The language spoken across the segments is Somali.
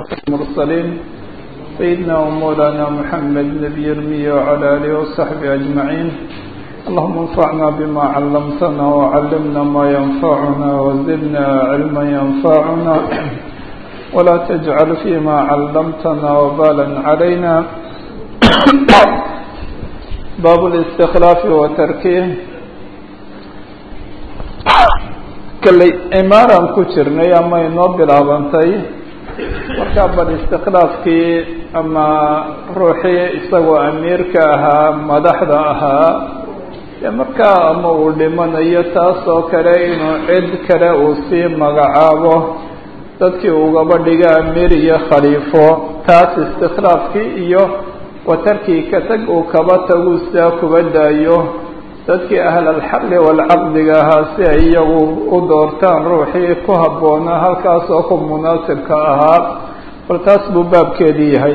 المرسلين سيدنا ومولانا محمد نبي المية وعلى آله وصحبه أجمعين اللهم انفعنا بما علمتنا وعلمنا ما ينفعنا وزدنا علما ينفعنا ولا تجعل فيما علمتنا وبالا علينا باب الاستخلاف وتركيه kalley imaaran ku jirnay ama inoo bilaabantay markaa bal istikhlaafkii ama ruuxii isagoo amiirka ahaa madaxda ahaa dee markaa ama uu dhimanayo taas oo kale inuu cid kale uu sii magacaabo dadkii ugaba dhiga amiir iyo khaliifo taas istikhlaafkii iyo watarkii ka tag uu kaba tagu sidaa kuba daayo dadkii ahlalxalli walcaqdiga ahaa si ay iyagu u doortaan ruuxii ku habboonaa halkaas oo ku munaasibka ahaa bal taas buu baabkeedii yahay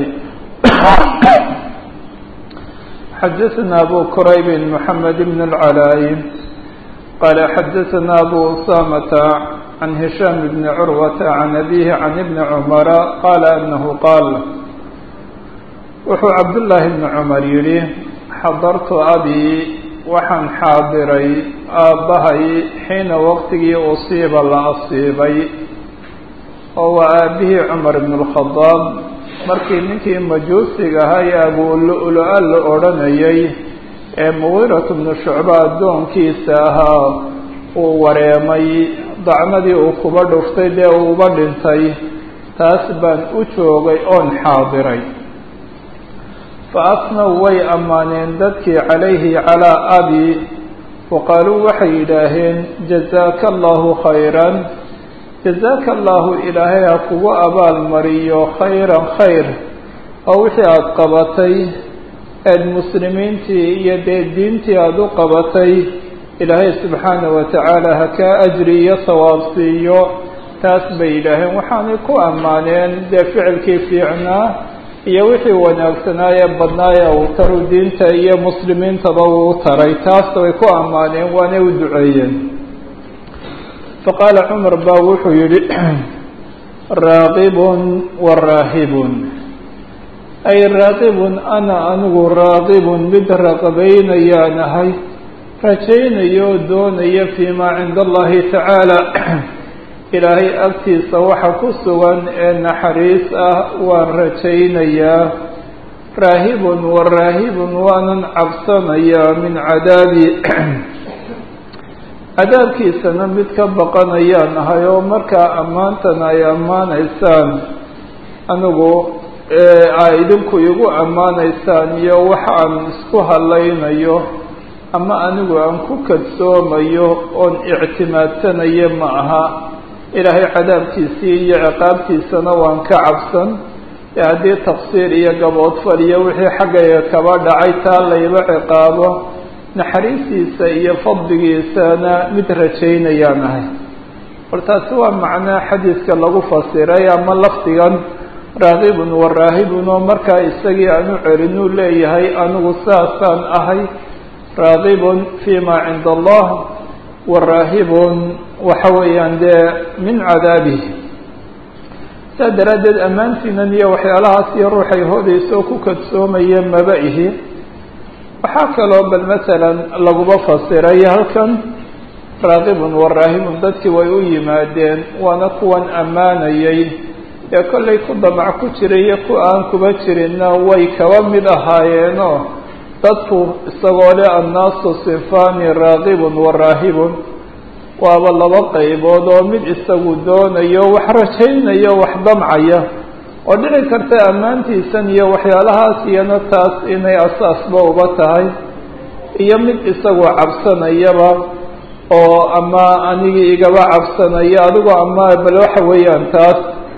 xadaثna abu qurayb mحamed bn اlcalaayi qala xadaثna abu usamata can hishaam bni curwata can abihi can ibni cumara qala anahu qaal wuxuu cabdullaahi bni cumar yihi xadartu abi waxaan xaadiray aabbahay xiina waqtigii usiiba la asiibay oo waa aabihii cumar ibn اlkhadaab markii ninkii majuusiga ahaa ee abulu-lo-a la odhanayay ee mugiirat bnu shucba addoonkiisa ahaa uu wareemay dacnadii uu kuba dhuftay dee uuba dhintay taas baan u joogay oon xaadiray faasnaw way ammaaneen dadkii calayhi calaa abi waqaaluu waxay yidhaaheen jazaaka allahu khayran jazaaka allahu ilaahay ha kugu abaalmariyo khayran khayr oo wixii aada qabatay eed muslimiintii iyo dee diintii aada u qabatay ilaahay subxaana wa tacaala ha kaa ajri iyo sawaab siiyo taas bay yidhaaheen waxaanay ku ammaaneen dee ficilkii fiicnaa iyo wixii wanaagsanaaye badnaaye uu taru diinta iyo muslimiintaba uu taray taasta way ku ammaaneen waanay u duceeyeen faqaala cumar baa wuxuu yihi raaqibun wa raahibun ay raaqibun ana anigu raaqibun mid raqabaynayaan ahay rajaynayo oo doonaya fii maa cinda allahi tacaala ilaahay agtiisa waxa ku sugan ee naxariis ah waan rajaynayaa raahibun wa raahibun waanan cabsanayaa min cadaabi cadaabkiisana mid ka baqanayaan ahay oo markaa ammaantan ay ammaanaysaan anigu a idinku igu ammaanaysaan iyo waxa aan isku hadlaynayo ama anigu aan ku kadsoomayo oon ictimaadsanayo ma aha ilaahay cadaabkiisii iyo ciqaabtiisana waan ka cabsan ee haddii taqsiir iyo gaboodfal iyo wixii xaggayga kaba dhacay taa layba ciqaabo naxariistiisa iyo fadligiisana mid rajaynayaan ahay bal taasi waa macnaa xadiiska lagu fasiray ama lafdigan raaqibun wa raahibun oo markaa isagii aan u celinuu leeyahay anigu saasaan ahay raaqibun fii maa cinda allah waraahibun waxa weeyaan dee min cadaabihi saa daraaddeed ammaantiinan iyo waxyaalahaas iyo ruuxay hodaysa oo ku kadsoomaya maba ihi waxaa kaloo bal masalan laguba fasiray halkan raaqibun waraahibun dadkii way u yimaadeen waana kuwan ammaanayay ee kollay ku damac ku jiray iyo ku aan kuba jirinna way kaba mid ahaayeenoo dadku isagoo le annaasu sinfani raaqibun wa raahibun waaba laba qaybood oo mid isagu doonayo wax rajaynayo wax damcaya oo dhici karta ammaantiisan iyo waxyaalahaas iyana taas inay asaasba uba tahay iyo mid isagu cabsanayaba oo ama anigii igaba cabsanaya adigo ama bal waxa weeyaan taas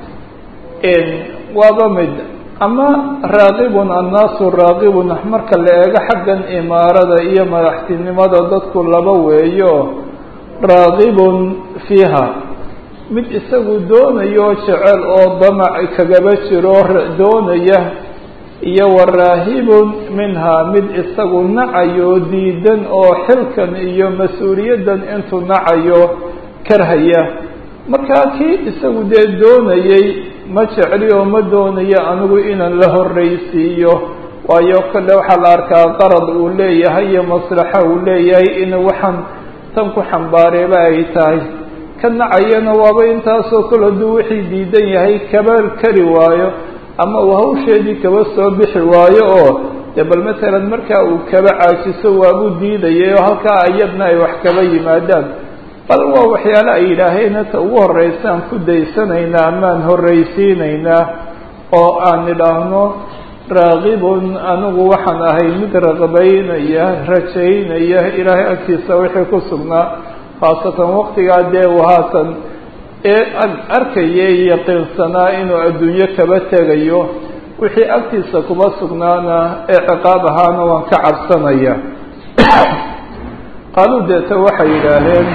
waaba mid ama raaqibun annaasu raaqibun marka la eego xaggan imaarada iyo madaxtinimada dadku laba weeyo raaqibun fiiha mid isagu doonayo jecel oo damac kagaba jiro doonaya iyo wa raahibun minhaa mid isagu nacayo diidan oo xilkan iyo mas-uuliyaddan intuu nacayo karhaya markaa kii isagu dee doonayay ma jecli oo ma doonayo anigu inaan la horreysiiyo waayo kale waxaa la arkaa qarad uu leeyahay iyo maslaxa uu leeyahay in waxaan tan ku xambaareeba ay tahay ka nacayana waaba intaasoo kale hadduu wixii diidan yahay kaba kari waayo ama uu hawsheedii kaba soo bixi waayo oo dee bal matalan markaa uu kaba caajiso waabuu diidayay oo halkaa iyadna ay wax kaba yimaadaan bal waa waxyaale ay yidhaaheen ta ugu horreysaan ku daysanaynaa amaan horreysiinaynaa oo aan idhaahno raaqibun anigu waxaan ahay mid raqbaynaya rajaynaya ilaahay agtiisa wixii ku sugnaa khaasatan waqtigaa dee uu haatan ee arkaya yaqiinsanaa inuu adduunyo kaba tegayo wixii agtiisa kuma sugnaana ee ciqaab ahaana waan ka cabsanaya qaaluu deeta waxay yidhaaheen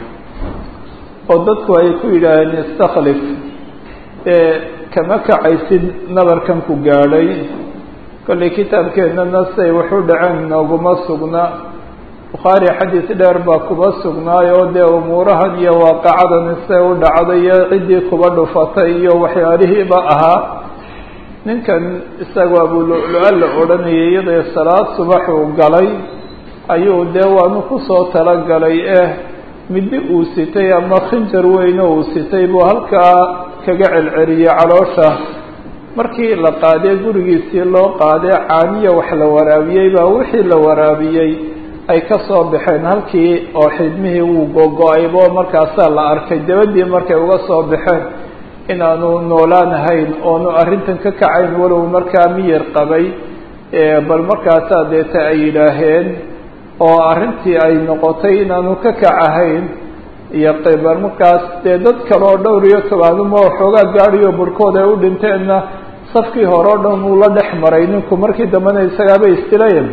oo dadku ay ku yidhaaheen istakhlif ee kama kacaysid nabarkan ku gaadhay kollay kitaabkeennana say waxu dhaceen nooguma sugna bukhaari xadiis dheer baa kuba sugnaayoo dee umuurahan iyo waaqacadani say u dhacday iyo ciddii kuba dhufatay iyo waxyaalihiiba ahaa ninkan isagoo abululu-a la odhanayay iyadoo salaad subaxuu galay ayuu dee waanu kusoo talagalay eh middi uu sitay ama khinjar weyne uu sitay buu halkaa kaga celceliyey caloosha markii la qaadee gurigiisii loo qaadee caaniya wax la waraabiyey baa wixii la waraabiyey ay ka soo baxeen halkii oo xidmihii wuu gogo-aybo markaasaa la arkay dabadii markay uga soo baxeen inaanu noolaanahayn oonu arrintan ka kacayn walow markaa miyir qabay bal markaasaa deeta ay yidhaaheen oo arrintii ay noqotay inaanu ka kacahayn iyo bal markaas dee dad kale oo dhowr iyo tobaanuma xoogaa gaadiyo burhkood ay u dhinteenna safkii hore o dhan uu la dhex maray ninku markii dambena isagaaba istilayan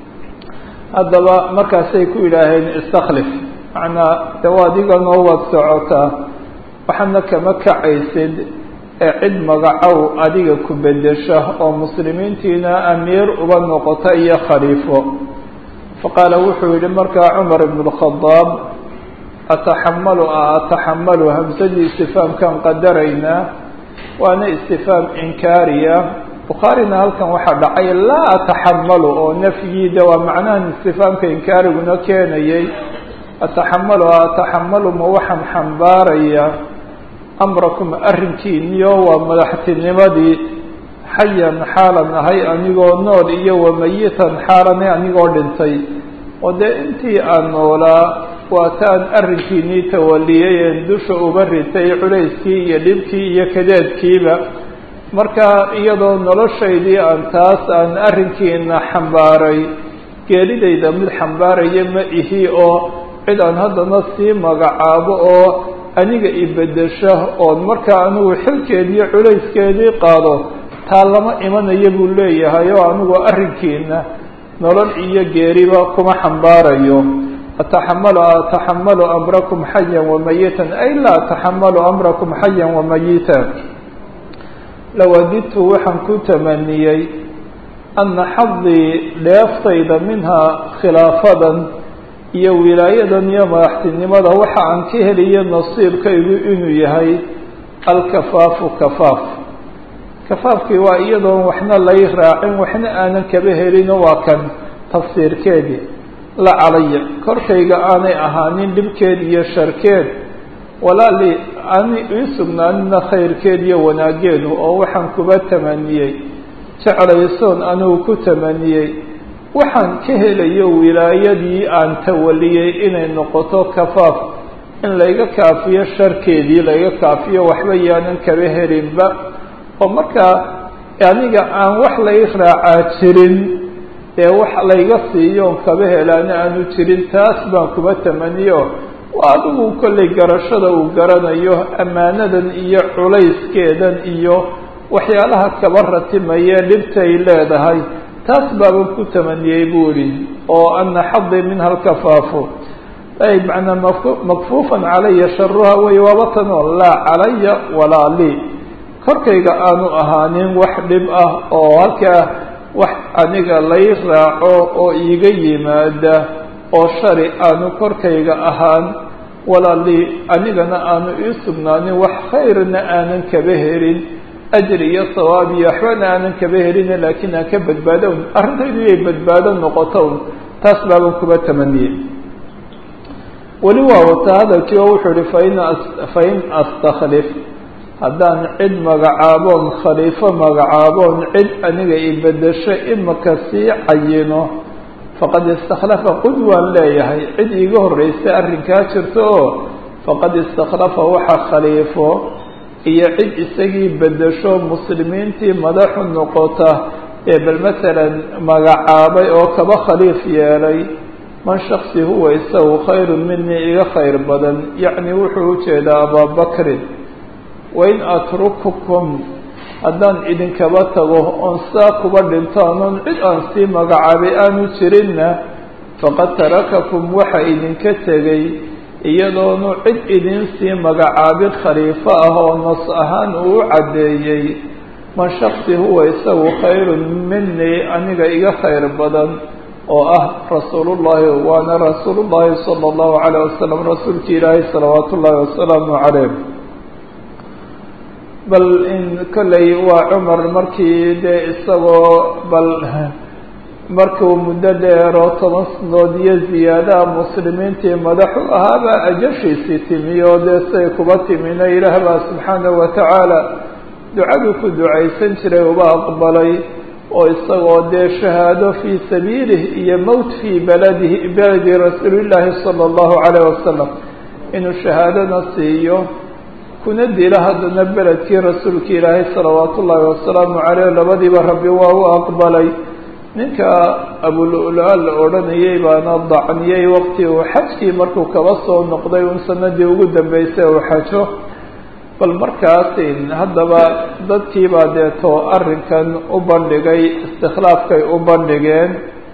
haddaba markaasay ku yidhaaheen istakhlif macnaa de waa adiga noo waad socotaa waxaadna kama kacaysid ee cid magacow adiga ku bedesha oo muslimiintiina amiir uba noqota iyo khaliifo faqaala wuxuu yihi markaa cumar ibn اlkhadaab ataxamalu a ataxamalu hamsadii istifaamkaan qadaraynaa waana istifaam inkaariya bukhaarina halkan waxaa dhacay laa ataxamalu oo nafyiida waa macnahan istifaamka inkaariguna keenayay ataxamalu a ataxamalu ma waxaan xambaaraya amrakum arrinkiiniyo waa madaxtinimadii xayan xaalan ahay anigoo nool iyo wamayitan xaalanay anigoo dhintay oo dee intii aan noolaa waataan arrinkiinii tawaliyay een dusha uba ritay culayskii iyo dhibkii iyo kadeedkiiba marka iyadoo noloshaydii aan taas aan arrinkiina xambaaray geeridayda mid xambaaraya ma ihi oo cid aan haddana sii magacaabo oo aniga ibedesho oon markaa anigu xilkeediiyo culayskeedii qaado taa lama imanayo buu leeyahay oo anigu arrinkiina nolol iyo geeriba kuma xambaarayo ataxamalu ataxamalu amrakum xayan wamayitan ay laa ataxamalu amrakum xayan wamayitan lawadidtu waxaan ku tamaniyey ana xadii dheeftayda minhaa khilaafadan iyo wilaayadan iyo madaxtinimada waxa aan ka heliyo nasiibkaygu inuu yahay alkafaafu kafaaf kafaafkii waa iyadoon waxna lay raacin waxna aanan kaba helino waa kan tafsiirkeedii la calaya korkayga aanay ahaanin dhibkeed iyo sharkeed walaali ani ii sugnaanina khayrkeed iyo wanaageedu oo waxaan kuba tamaniyey jeclaysoon anigu ku tamaniyey waxaan ka helayo wilaayadii aan tawaliyey inay noqoto kafaaf in layga kaafiyo sharkeedii layga kaafiyo waxba yaanan kaba helinba oo markaa aniga aan wax lay raacaa jirin ee wax layga siiyo on kaba helaana aanu jirin taas baan kuba tamaniyo waa adigu kollay garashada uu garanayo ammaanadan iyo culayskeedan iyo waxyaalaha kaba ratimaya dhibtay leedahay taas baaban ku tamaniyey buu idhi oo ana xadii minha alkafaafu ay macnaa mak makfuufan calaya sharuha wey waaba tanoo laa calaya walaa lii korkayga aanu ahaanin wax dhib ah oo halkaa wax aniga lay raaco oo iiga yimaada oo shari aanu korkayga ahaan walaa lii anigana aanu ii sugnaanin wax khayrna aanan kaba helin ajri iyo sawaab iyo waxbana aanan kaba helina laakiin aan ka badbaado un arrintaydu inay badbaado noqoto un taas baaban kuba tamaniyey weli waa wataa hadalkii oo wuxuu ihi fain fain astakhlif haddaan cid magacaaboon khaliifo magacaaboon cid aniga i bedesho imaka sii cayino faqad istakhlafa qud waan leeyahay cid iiga horreysay arrinkaa jirto oo faqad istakhlafa waxa khaliifo iyo cid isagii bedesho muslimiintii madaxu noqota ee bal masalan magacaabay oo kaba khaliif yeelay man shaksi huwa isagu khayrun minii iga khayr badan yacni wuxuu ujeedaa abaabakrin wain atrukukum haddaan idinkaba tago oon saa kuba dhinto anoon cid aan sii magacaabay aanu jirinna faqad tarakakum waxa idinka tegay iyadoonu cid idin sii magacaabin khaliifo ah oo nas ahaan uu u caddeeyey man shaksi huwa isagu khayrun minii aniga iga khayr badan oo ah rasuulullahi waana rasuulullahi sala allahu calayh wasalam rasuulki ilaahay salawaatu ullaahi wasalaamu calayh bal in kolley waa cumar markii dee isagoo bal markuu muddo dheeroo toban sanood iyo ziyaadaha muslimiintii madaxu ahaabaa ajashiisii timi oo dee say kuba timina ilaah baa subxaanahu watacaala ducaduu ku ducaysan jiray uba aqbalay oo isagoo dee shahaado fii sabiilih iyo mowt fii baladihi beledi rasuulillaahi sala allahu calayh wasalam inuu shahaadana siiyo kuna dila haddana beledkii rasuulka ilaahay salawaatu ullaahi wasalaamu caleyh labadiiba rabbi waa u aqbalay ninka abulula la odhanayay baana dacniyey waqti uu xajkii markuu kaba soo noqday un sanadii ugu dambeysay uu xajo bal markaas haddaba dadkiibaa deeto arrinkan u bandhigay istikhlaafkay u bandhigeen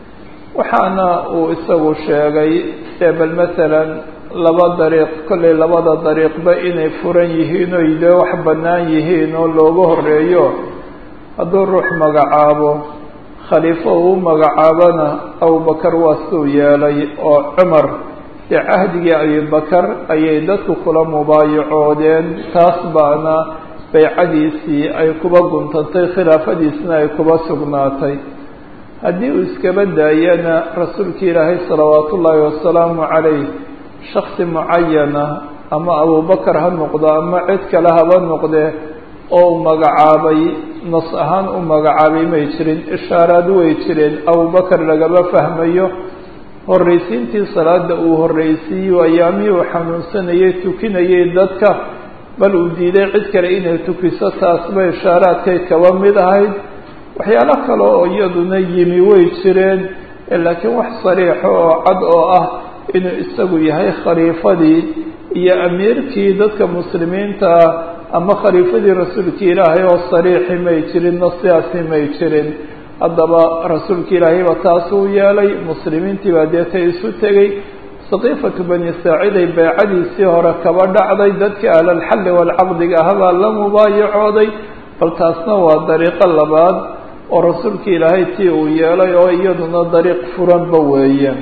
waxaana uu isagu sheegay ee bal masalan laba dariiq kollay labada dariiqba inay furan yihiin oy dee wax bannaan yihiin oo loogu horeeyo hadduu ruux magacaabo khaliifo uu magacaabona abubakar waa suu yeelay oo cumar dee cahdigii abibakar ayay dadku kula mubaayacoodeen taas baana baycadiisii ay kuba guntantay khilaafadiisna ay kuba sugnaatay haddii uu iskaba daayana rasuulka ilaahay salawaatu ullaahi wasalaamu calayh shaksi mucayana ama abubakar ha noqdo ama cid kale haba noqdee oo u magacaabay nas ahaan u magacaabay may jirin ishaaraad way jireen abubakar lagama fahmayo horraysiintii salaada uu horraysiiyo ayaamihii uu xanuunsanayay tukinayay dadka bal uu diiday cid kale inay tukiso taasba ishaaraadkay kaba mid ahayd waxyaalo kale oo iyaduna yimi way jireen laakiin wax sariixo oo cad oo ah inuu isagu yahay khaliifadii iyo amiirkii dadka muslimiinta ama khaliifadii rasuulka ilaahay oo sariixi may jirin na sidaasi may jirin haddaba rasuulka ilaahayba taas uu yeelay muslimiintii baa deeta isu tegey saqiifatu bani saaciday baycadiisii hore kaba dhacday dadkii ahlalxalli waalcaqdiga ahabaa la mubaayacooday bal taasna waa dariiqo labaad oo rasuulka ilaahay tii uu yeelay oo iyaduna dariiq furanba weeye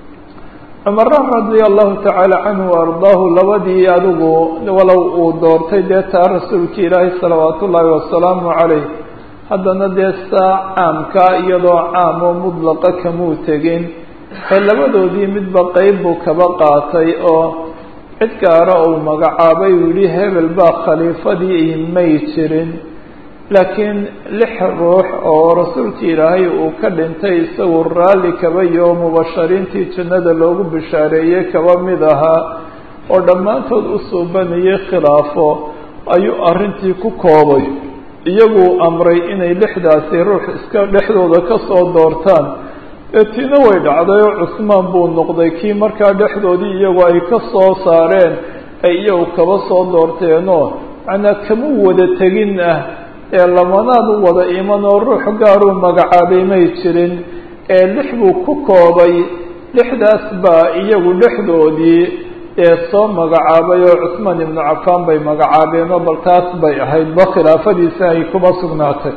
cumara radia allahu tacaala canhu ardaahu labadii adigu walow uu doortay dee taa rasuulka ilaahay salawaatu ullaahi wasalaamu calayh haddana dee saa caamka iyadoo caam oo mudlaqa kamuu tegin ee labadoodii midba qeyb buu kaba qaatay oo cid gaara uu magacaabay uu yihi hebel baa khaliifadii may jirin laakiin lix ruux oo rasuulka ilaahay uu ka dhintay isagu raalli kaba iyo mubashariintii jannada loogu bishaareeyey kaba mid ahaa oo dhammaantood u suubanayay khilaafo ayuu arrintii ku koobay iyaguu amray inay lixdaasi ruux iska dhexdooda ka soo doortaan ee tiina way dhacday oo cusmaan buu noqday kii markaa dhexdoodii iyagu ay ka soo saareen ay iyagu kaba soo doorteenoo macnaa kama wada tegin ah ee lamanaad u wada iman oo ruux gaaruu magacaabay may jirin ee lix buu ku koobay lixdaas baa iyagu dhexdoodii ee soo magacaabay oo cusmaan ibnu cafaan bay magacaabeenoo bal taas bay ahayd ba khilaafadiisa ay kuma sugnaatay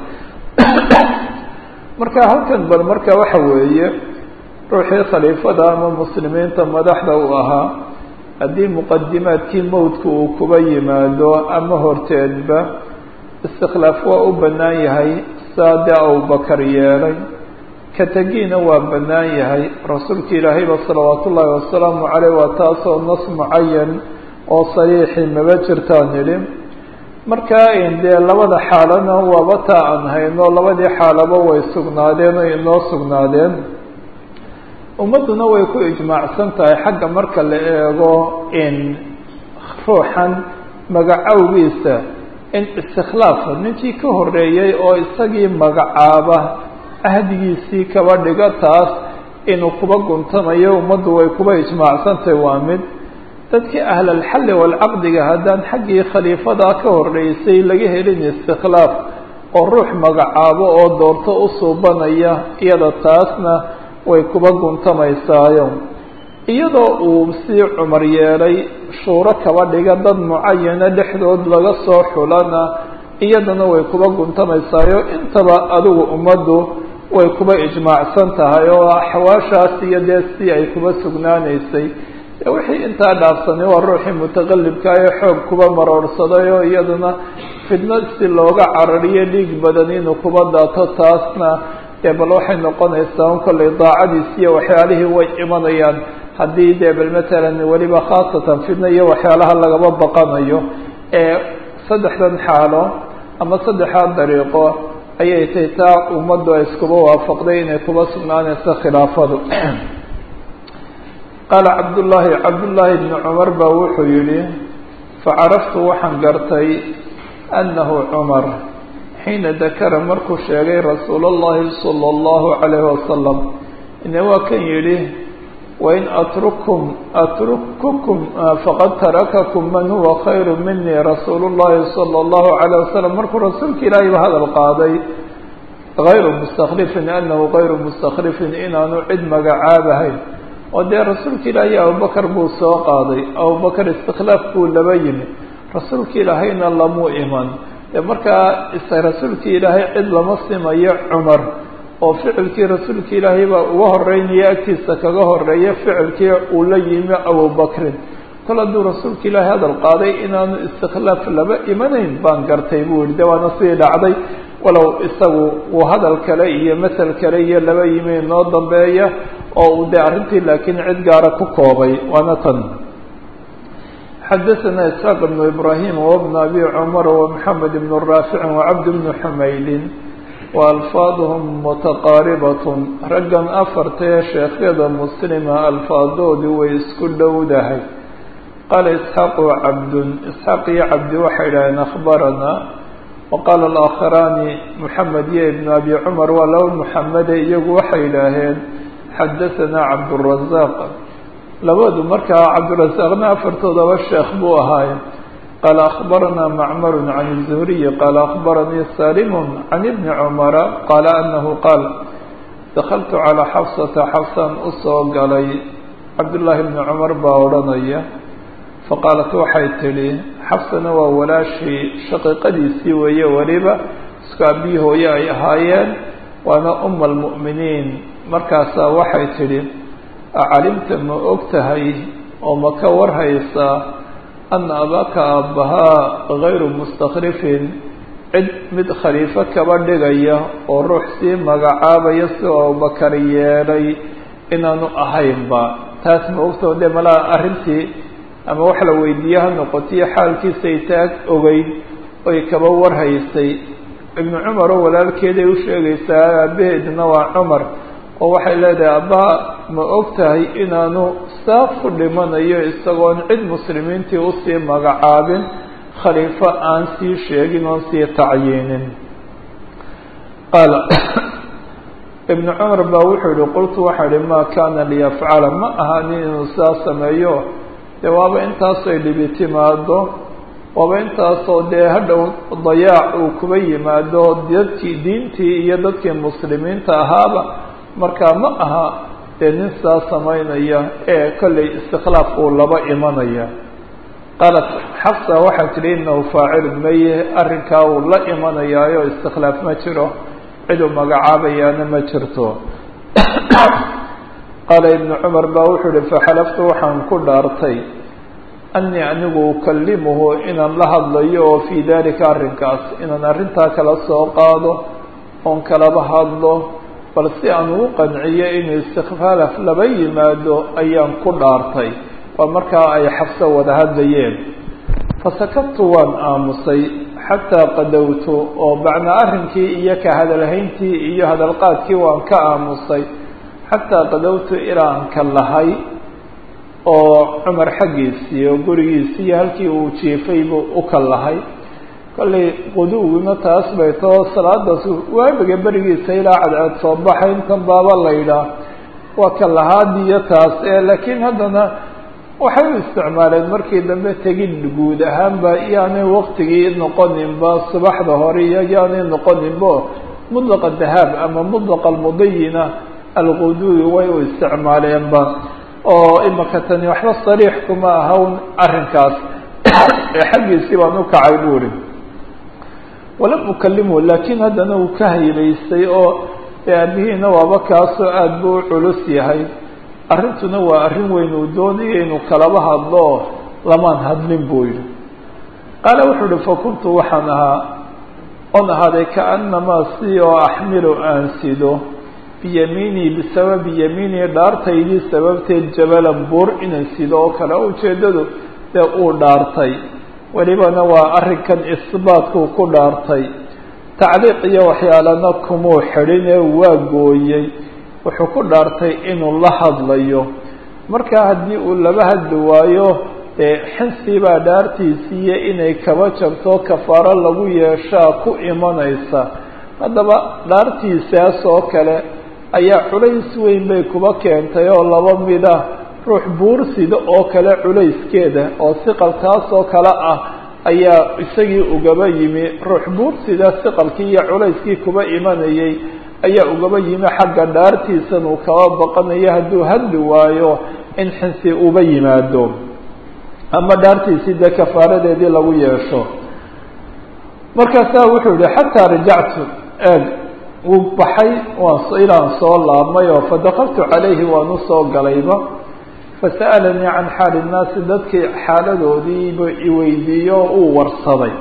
marka halkan bal marka waxa weeye ruuxii khaliifada ama muslimiinta madaxda uu ahaa haddii muqadimaadkii mowdka uu kuba yimaado ama horteedba istikhlaaf waa u bannaan yahay saa dee abubakar yeelay ka tegiina waa bannaan yahay rasuulka ilaahayba salawaatu ullaahi wasalaamu caleyh waa taasoo nas mucayan oo sariixi maba jirtaan nidhi markaa dee labada xaalana waaba taa aan hayno labadii xaalaba way sugnaadeen oo inoo sugnaadeen ummadduna way ku ijmaacsan tahay xagga marka la eego in ruuxan magacowgiisa in istikhlaafa ninkii ka horeeyey oo isagii magacaaba ahdigiisii kaba dhigo taas inuu kuba guntamayo ummaddu way kuba ijmaacsantahay waa mid dadkii ahlalxalli walcaqdiga haddaan xaggii khaliifadaa ka horeysay laga helin istikhlaaf oo ruux magacaabo oo doorto u suubanaya iyada taasna way kuba guntamaysaayo iyadoo uu sii cumar yeelay shuuro kaba dhiga dad mucayana dhexdood laga soo xulana iyadana way kuba guntamaysaayo intaba adigu ummaddu way kuba ijmaacsan tahay oo axwaashaas iyo dee si ay kuba sugnaanaysay wixii intaa dhaafsanay waa ruuxii mutaqalibka ee xoog kuba maroorsaday oo iyaduna fidno si looga carariyo dhiig badan inuu kuba daato taasna dee bal waxay noqonaysaa un kollay daacadiis iyo waxyaalihii way imanayaan haddii dee bal matalan weliba khaasatan fidno iyo waxyaalaha lagaba baqanayo ee saddexdan xaalo ama saddexdaa dariiqo ayay tahay taa ummaddu ay iskuba waafaqday inay kuba sugnaanayso khilaafadu qaala cabdullaahi cabdullaahi bni cumar baa wuxuu yidhi facaraftu waxaan gartay annahu cumar xiina dakara markuu sheegay rasuul اllahi salى اllahu calayhi wasalam ine waa kan yidhi wain atrukum atrukukum faqad tarakakum man huwa khayru mini rasuulu اllahi salى اllahu calayh wasalam markuu rasuulka ilaahay ba hadal qaaday gayru mustakhlifin anahu gayru mustakhlifin inaanu cid magacaabahayn oo dee rasuulka ilaahay abubakar buu soo qaaday abubakar istikhlaaf buu laba yimi rasuulka ilaahayna lamuu iman dee markaa rasuulkii ilaahay cid lama simayo cumar oo ficilkii rasuulka ilaahay baa uga horeynaya agtiisa kaga horeeya ficilkii uu la yimi abubakrin kol hadduu rasuulka ilaahay hadal qaaday inaanu istikhlaaf laba imanayn baan gartay buu yihi de waana sidii dhacday walow isagu uu hadal kale iyo masel kale iyo laba yimi noo dambeeya oo uu dee arrintii laakiin cid gaara ku koobay waana tan xadaثna isxaaq بn ibrahim wbn abi cmar wmxamed bn raafici wcabd bn xumaydin waalfaadhm mutaqaaribat raggan afartee sheekhyada muslima alfaadoodii way isku dhowdahay qaala isxaaqu cabdun isxaaq iyo cabdi waxay idhaheen akhbarana waqaala alaakharaani moxamed iyo ibn abi cumar waa laba muxamede iyagu waxay idhaaheen xadaثana cabdالrazaq labadu markaa cabdirasaaqna afartoodaba sheekh buu ahaaye qaala akhbarana macmar can الzuhriyi qaala akhbaranii salim can ibni cumara qaala anahu qaal dakaltu calىa xafsata xafsan usoo galay cabdullaahi bni cumar baa odhanaya faqaalat waxay tidhi xafsana waa walaashii shaqiiqadiisii weeye weliba isku abiyi hooye ay ahaayeen waana uma almu'miniin markaasaa waxay tidhi acalimta ma og tahay oo ma ka warhaysaa ana abaaka aabbahaa gayru mustakhrifin cid mid khaliifo kaba dhigaya oo ruux sii magacaabaya si abubakar yeelay inaanu ahaynba taas ma ogtao dee malaa arrintii ama wax la weydiiye ha noqotiyo xaalkiisay taag ogeyd oy kaba warhaysay ibnu cumar oo walaalkeeday u sheegaysaa aabaheedna waa cumar oo waxay leedahay abbaha ma og tahay inaanu saa ku dhimanayo isagoon cid muslimiintii usii magacaabin khaliifo aan sii sheegin oon sii tacyiinin qaala ibnu cumar baa wuxuu yihi qultu waxaa ihi maa kaana liyafcala ma ahanin inuu saa sameeyo dee waaba intaasay dhibi timaado waaba intaasoo dee hadhow dayaac uu kuba yimaado dadkii diintii iyo dadkii muslimiinta ahaaba markaa ma aha dee nin saa samaynaya ee kollay istikhlaaf uu laba imanaya qaalat xafsa waxay tidhi inahu faacilun maye arrinkaa uu la imanayaayo istikhlaaf ma jiro cid uu magacaabayaana ma jirto qaala ibnu cumar baa wuxuu ihi faxalaftu waxaan ku dhaartay anii anigu ukalimuhu inaan la hadlayo oo fii dalika arrinkaas inaan arrintaa kala soo qaado oon kalaba hadlo bal si aan ugu qanciyo inuu istikfaalaf laba yimaado ayaan ku dhaartay waa markaa ay xabso wada hadlayeen fasakadtu waan aamusay xataa qadowtu oo bacna arrinkii iyo ka hadalhayntii iyo hadalqaadkii waan ka aamusay xataa qadowtu ilaa aan ka lahay oo cumar xaggiisii oo gurigiisii iyo halkii uu jiifay buu u ka lahay kollay quduwguna taas bay too salaadaas waabiga berigiisa ilaa cadceed soo baxay intan baaba laydhaah waa ka lahaadiyo taas ee laakiin haddana waxay u isticmaaleen markii dambe tegid guud ahaanba yaanay waktigii noqoninba subaxda hore iyo yaanay noqoninba mudlaqa dahaab ama mudlaqa almudayina alquduwi way u isticmaaleenba oo imaka tani waxba sariix kuma ahawn arrinkaas ee xaggiisii baan u kacay buuri walam ukalimhu laakiin haddana uu ka haybaystay oo aabihiina waaba kaasoo aada buu u culus yahay arrintuna waa arrin weyn uu doonaya inuu kalaba hadlo lamaan hadlin buu yidhi qaala wuxuu uhi fakuntu waxaan ahaa on ahaaday kaanamaa si oo axmilu aan sido biyamiinii bisababi yamiinii dhaartaydii sababteed jabalan buur inaan sido oo kale o ujeeddadu dee uu dhaartay welibana waa arrinkan isbaatkuu ku dhaartay tacliiq iyo waxyaalana kumuu xidhinee waa gooyey wuxuu ku dhaartay inuu la hadlayo markaa haddii uu laba hadli waayo dee xinsiibaa dhaartiisiiyo inay kaba jabto kafaaro lagu yeeshaa ku imanaysa haddaba dhaartiisaas oo kale ayaa culays weyn bay kuba keentay oo laba mid ah ruux buursida oo kale culayskeeda oo siqalkaas oo kale ah ayaa isagii ugaba yimi ruux buursida siqalkii iyo culayskii kuba imanayay ayaa ugaba yimi xagga dhaartiisan uu kaba baqanayo hadduu hadli waayo in xinsi uba yimaado ama dhaartiisii dee kafaaradeedii lagu yeesho markaasaa wuxuu yihi xataa rajactu eeg wuu baxay waan ilaan soo laabmay oo fadakaltu calayhi waan usoo galayba fasa'alanii can xaali nnaasi dadkii xaaladoodiiba iweydiiyo oo uu warsaday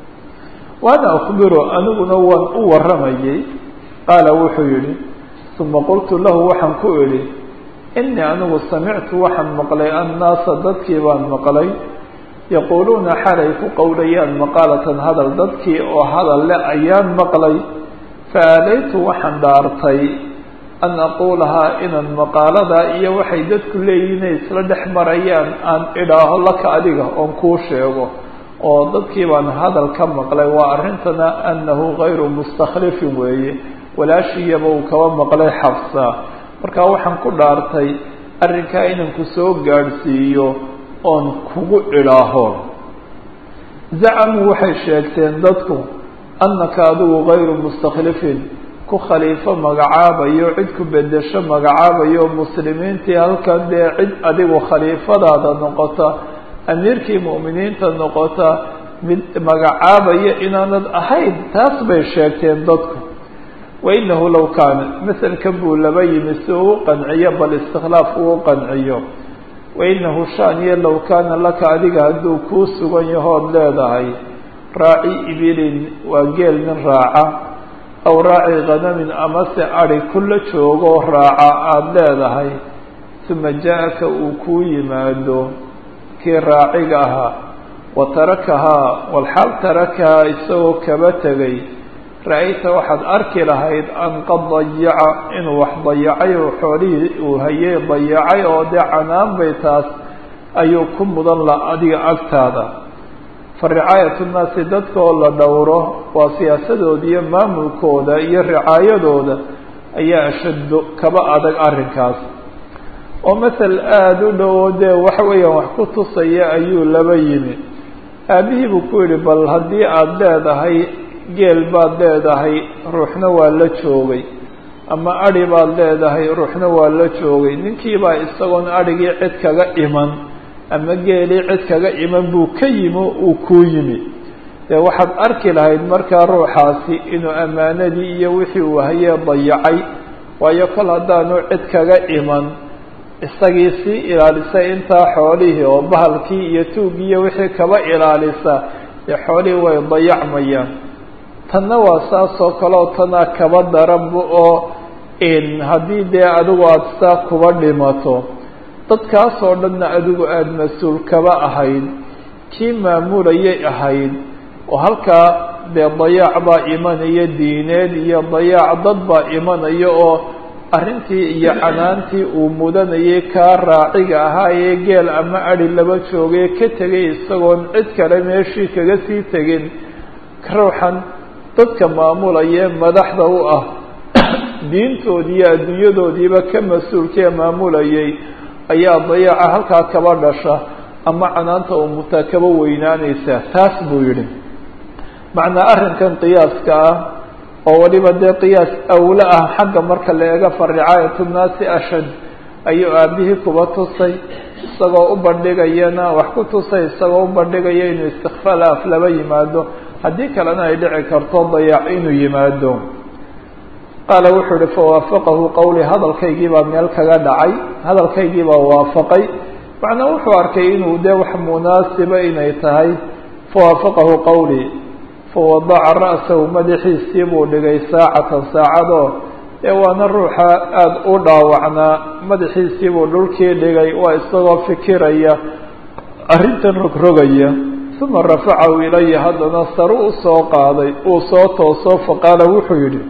waana akbiru aniguna waan u warramayay qaala wuxuu yihi uma qultu lahu waxaan ku idhi inii anigu samictu waxaan maqlay annaasa dadkii baan maqlay yaquuluuna xalay ku qowlayaan maqaalatan hadal dadkii oo hadal le ayaan maqlay fa aadaytu waxaan dhaartay an aquulahaa inaan maqaaladaa iyo waxay dadku leeyihin inay isla dhex marayaan aan idhaaho laka adiga oon kuu sheego oo dadkii baan hadal ka maqlay waa arrintana annahu gayru mustakhlifin weeye walaashiyaba uu kaba maqlay xabsa markaa waxaan ku dhaartay arrinkaa inaan ku soo gaadhsiiyo oon kugu idhaaho zacamuu waxay sheegteen dadku annaka adigu gayru mustakhlifin ku khaliifo magacaabayo cid ku bedesho magacaabayo muslimiintii halkan dee cid adigu khaliifadaada noqota amiirkii mu'miniinta noqota mid magacaabaya inaanad ahayn taas bay sheegteen dadku wainahu low kaana maselkan buu laba yimi si uu u qanciyo bal istikhlaaf uu u qanciyo wainahu shaaniyo low kaana laka adiga hadduu kuu sugan yahood leedahay raaci ibilin waa geel nin raaca aw raaci khanamin amase adi kula joogoo raaca aada leedahay uma jaa-aka uu kuu yimaado kii raaciga ahaa wa tarakahaa walxaal tarakahaa isagoo kaba tegay ra-ayta waxaad arki lahayd an qad dayaca inuu wax dayacay oo xoolihii uu hayay dayacay oo dee canaan bay taas ayuu ku mudan la adiga agtaada fa ricaayatu nnaasi dadka oo la dhowro waa siyaasadooda iyo maamulkooda iyo ricaayadooda ayaa ashaddo kaba adag arrinkaas oo masel aada u dhowo dee waxa weeyaan wax ku tusaya ayuu laba yimi aabihii buu ku yidhi bal haddii aada leedahay geel baad leedahay ruuxna waa la joogay ama adhi baad leedahay ruuxna waa la joogay ninkiibaa isagoon adhigii cid kaga iman ama geelii cid kaga iman buu ka yimi uu kuu yimi dee waxaad arki lahayd markaa ruuxaasi inuu ammaanadii iyo wixii uu hayee dayacay waayo kol haddaanu cid kaga iman isagii sii ilaalisa intaa xoolihii oo bahalkii iyo tuugii iyo wixii kaba ilaalisa dee xoolihii way dayacmayaan tanna waa saas oo kale oo tanaa kaba daranba oo haddii dee adigu aada saa kuba dhimato dadkaas oo dhanna adigu aada mas-uul kaba ahayd kii maamulayay ahayd oo halkaa dee dayaac baa imanaya diineed iyo dayaac dad baa imanaya oo arrintii iyo canaantii uu mudanayay kaa raaciga ahaa ee geel ama adi laba joogay ka tegay isagoon cid kale meeshii kaga sii tegin ruuxan dadka maamulaya madaxda u ah diintoodii iyo adduunyadoodiiba ka mas-uulkee maamulayay ayaa dayaaca halkaa kaba dhasha ama canaanta umutaa kaba weynaanaysa taas buu yidhi macnaa arrinkan qiyaaska ah oo waliba dee qiyaas awle ah xagga marka la eega fa ricaayatu nnaasi ashad ayuu aabihii kuba tusay isagoo u bandhigayana wax ku tusay isagoo u bandhigaya inuu istikfaalaaf laba yimaado haddii kalena ay dhici karto dayaac inuu yimaado qaala wuxuu ihi fawaafaqahu qawli hadalkaygii baa meel kaga dhacay hadalkaygii baa waafaqay macnaa wuxuu arkay inuu dee wax munaasiba inay tahay fawaafaqahu qawli fawadaca ra'sahu madaxiisii buu dhigay saacatan saacadoo dee waana ruuxa aada u dhaawacnaa madaxiisii buu dhulkii dhigay waa isagoo fikiraya arrintan rogrogaya uma rafacahu ilaya haddana saru u soo qaaday uu soo tooso faqaala wuxuu yidhi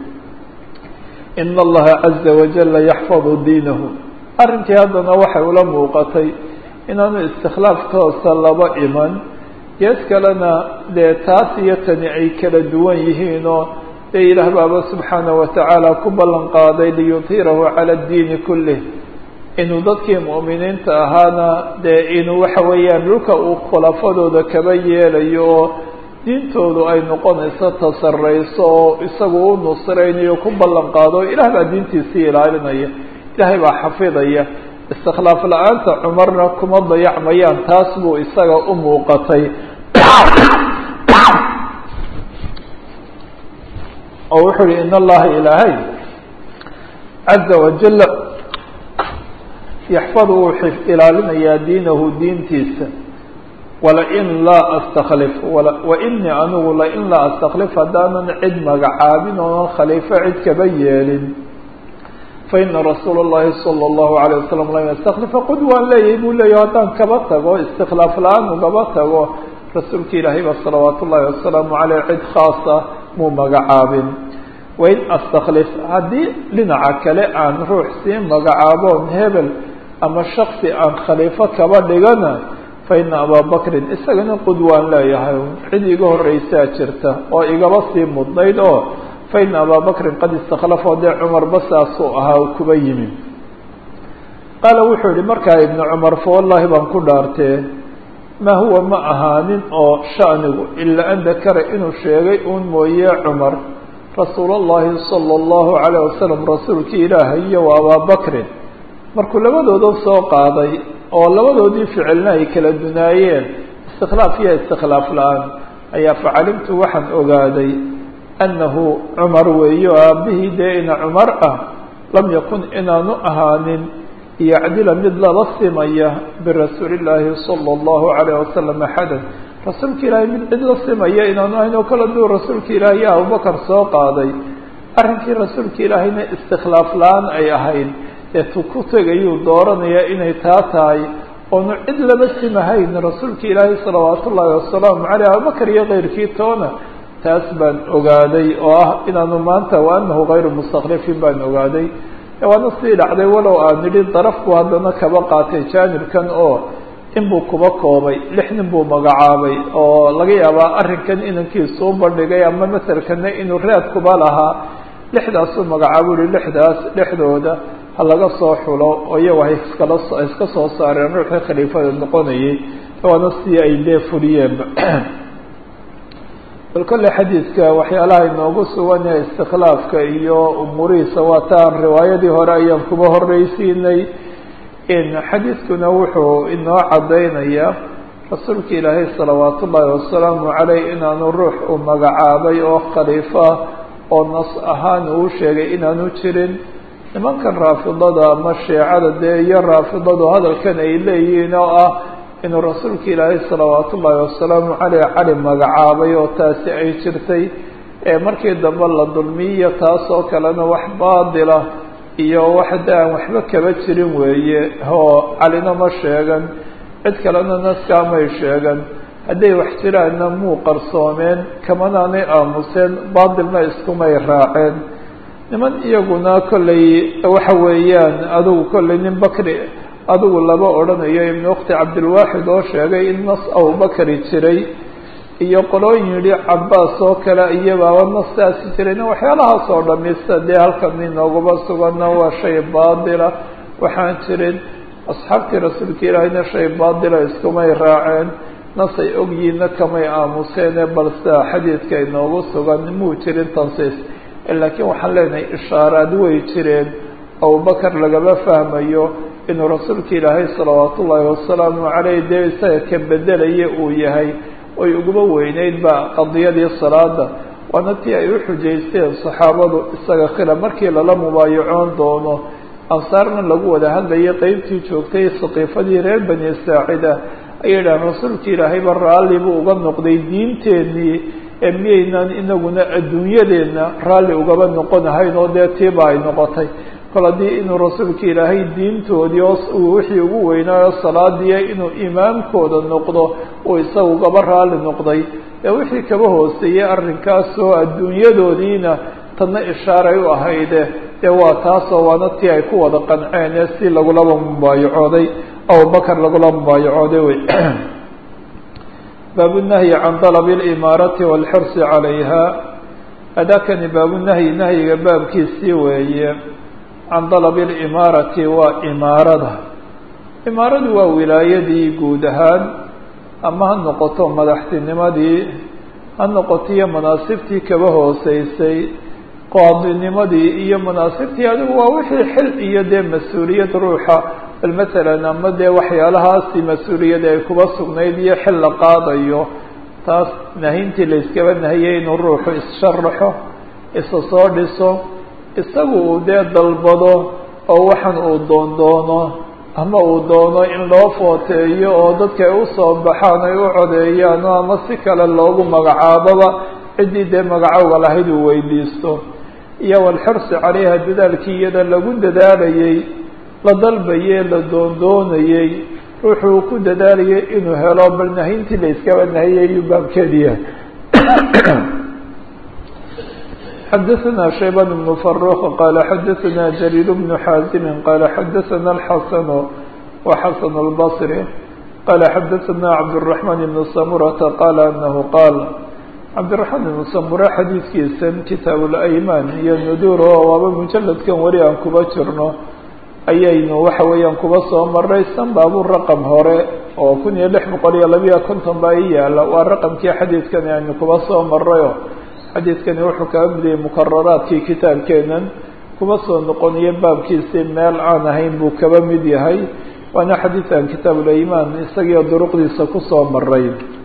ina allaha caza wajala yaxfadu diinahu arrinkii haddana waxay ula muuqatay inaanu istikhlaaf toosa laba iman gees kalena dee taas iyo tani ay kala duwan yihiinoo dee ilaah baaba subxaana watacaala ku ballan qaaday liyudhirahu cala addiini kullih inuu dadkii mu'miniinta ahaana dee inuu waxa weeyaan dhulka uu khulafadooda kaba yeelayo oo diintoodu ay noqonayso tasarayso oo isagu u nusraynayo ku ballan qaado ilaah baa diintiisii ilaalinaya ilaahay baa xafidaya istikhlaaf la-aanta cumarna kuma dayacmayaan taas buu isaga u muuqatay oo wuxuu yihi in allaha ilaahay caza wajala yaxfadu wuu ilaalinayaa diinahu diintiisa walain laa astakhlif wainii anigu lain laa astakhlif haddaanan cid magacaabin oonan khaliifo cid kaba yeelin faina rasuula اllahi salى اllahu alayه wasalam lam yastaklifa qud waan leeyahay buu leeyahy haddaan kaba tago istikhlaaf la-aan ugaba tago rasuulka ilaahay ba salawaat ullahi wasalaamu caleyh cid khaasa muu magacaabin wain astakhlif haddii dhinaca kale aan ruux sii magacaaboon hebel ama shaksi aan khaliifo kaba dhigana faina abaa bakrin isagana qud waan leeyahay cid iga horreysaa jirta oo igaba sii mudnayd oo faina abaa bakrin qad istakhlafoo dee cumarba saasuu ahaa kuba yimi qaala wuxuu yihi markaa ibnu cumar fa wallahi baan ku dhaartee maa huwa ma ahaanin oo shanigu ilaa an dakara inuu sheegay uun mooye cumar rasuul اllahi salى اllahu alayه wasalam rasuulkii ilaahay iyo wa abaa bakrin markuu labadooda soo qaaday oo labadoodii ficilna ay kala dunaayeen istikhlaaf iyo istikhlaaf la-aan ayaa facalimtu waxaan ogaaday annahu cumar weeyo aabihii dee ina cumar ah lam yakun inaanu ahaanin yacdila mid lala simaya birasuuli illaahi sala allahu alayh wasalam axadan rasuulka ilaahay mid cid la simaya inaanu ahayn oo kala duu rasuulka ilaahay iyo abubakar soo qaaday arrinkii rasuulka ilaahayna istikhlaaf la-aan ay ahayd ee tu ku tegayuu dooranayaa inay taa tahay oonu cid laba simahayn rasuulka ilaahay salawaat ullaahi wasalaamu caleyh abubakar iyo keyrkii toona taas baan ogaaday oo ah inaanu maanta wa anahu kayru mustakhlifin baan ogaaday waana sii dhacday walow aan nidhi darafku haddana kaba qaatay jaanibkan oo inbuu kuba koobay lix nin buu magacaabay oo laga yaabaa arrinkan inankiisuu bandhigay ama maselkana inuu raad kuba lahaa lixdaasuu magacaabo uhi lixdaas dhexdooda ha laga soo xulo oo iyagu hay iskala iska soo saareen ruuxii khaliifada noqonayay waana si ay dee fuliyeenba bal kolle xadiidka waxyaalaha inoogu sugan yahay istikhlaafka iyo umuurihiisa waa taan riwaayadii hore ayaan kuba horreysiinay in xadiidkuna wuxuu inoo caddaynayaa rasuulka ilaahay salawaat ullaahi wasalaamu caleyh inaanu ruux uu magacaabay oo khaliifo ah oo nas ahaan uu sheegay inaanu jirin nimankan raafidada ama shiicada dee iyo raafidadu hadalkan ay leeyihiin oo ah inuu rasuulka ilaahay salawaat ullaahi wasalaamu caleyh cali magacaabay oo taasi ay jirtay ee markii dambe la dulmiyo taas oo kalena wax baadila iyo wax de aan waxba kaba jirin weeye oo calina ma sheegan cid kalena naskaamay sheegan hadday wax jiraanna muu qarsoomeen kamanaanay aamuseen baadilna iskumay raaceen niman iyaguna kollay waxa weeyaan adigu kollay nin bakri adigu laba odhanayo ibnu ukhti cabdilwaaxid oo sheegay in nas abubakri jiray iyo qolooyin yidhi cabaas oo kale iyabaaba nastaasi jirayna waxyaalahaas oo dhamista dee halkan inooguma suganna waa shay baadila waxaan jirin asxaabtii rasuulka ilaahayna shay baadila iskumay raaceen nasay ogyihiinna kamay aamuseene balse xadiidka inoogu sugan muu jirin tansiis laakiin waxaan leenahay ishaaraad way jireen abubakar lagama fahmayo inuu rasuulka ilaahay salawaat ullaahi wasalaamu caleyh dee isaga ka bedelaya uu yahay oy uguma weyneyd ba qadiyadii salaada waana tii ay u xujaysteen saxaabadu isaga khila markii lala mubaayacoon doono ansaarna lagu wada hadlayay qeybtii joogtay saqiifadii reer bani saacida ayay dhahan rasuulka ilaahayba raalli buu uga noqday diinteenii ee miyaynaan inaguna adduunyadeenna raalli ugaba noqonahayn oo dee tiiba ay noqotay kol haddii inuu rasuulka ilaahay diintoodii oo uu wixii ugu weynaayo salaadiya inuu imaamkooda noqdo uu isaga ugaba raalli noqday ee wixii kaba hooseeyey arrinkaas oo adduunyadoodiina tadna ishaaray u ahayde dee waa taasoo waana tii ay ku wada qanceen ee si lagulaba mubaayacooday abubakar lagula mubaayacooday wey baabunahyi can dalabi alimaarati waalxirsi calayha adakani baabunahyi nahyiga baabkiisii weeye can dalabi alimaarati waa imaarada imaaradu waa wilaayadii guud ahaan ama ha noqoto madaxtinimadii ha noqoto iyo manaasibtii kaba hooseysay qaadinimadii iyo manaasibtii adigu waa wixii xil iyo dee mas-uuliyad ruuxa bal masalan ama dee waxyaalahaasi mas-uuliyad ay kuba sugnayd iyo xil la qaadayo taas nahintii la iskaba nahiyey inuu ruuxu issharraxo isa soo dhiso isagu uu dee dalbado oo waxan uu doondoono ama uu doono in loo footeeyo oo dadka ay usoo baxaan ay u codeeyaan o ama si kale loogu magacaaboba ciddii dee magacowga lahayd uu weydiisto iyo walxirsi caleyha dadaalkii iyada lagu dadaalayey la dalbayey la doondoonayey ruuxuu ku dadaalayay inuu helo bal nahintii la iskaba nahiyay ayuu baabkeediya xadaثna شhaybان بن فروq qال xadaثna جرير بن xاaزم qال xadaثna الxasن وxasن البصري qال xadaثna cبدالرحمن بن سمرة qال أنه qاal cabdiرaحmaan بن سمرة xadiidkiisan kitaaب الأيman iyo nudur oo waaba mujaladkan weli aan kuba jirno ayaynu waxa weeyaan kuba soo maray sanbaabu raqم hore oo kun iyo لix boqol iyo labiya konton baa i yaala waa raqمkii xadiidkan aynu kuba soo marayo xadiidkani wuxuu kaga midayay mukararaadkii kitaabkeenan kuma soo noqoniyo baabkiisii meel aan ahayn buu kaba mid yahay waana xadiidkan kitaabulimaan isagiio duruqdiisa kusoo maray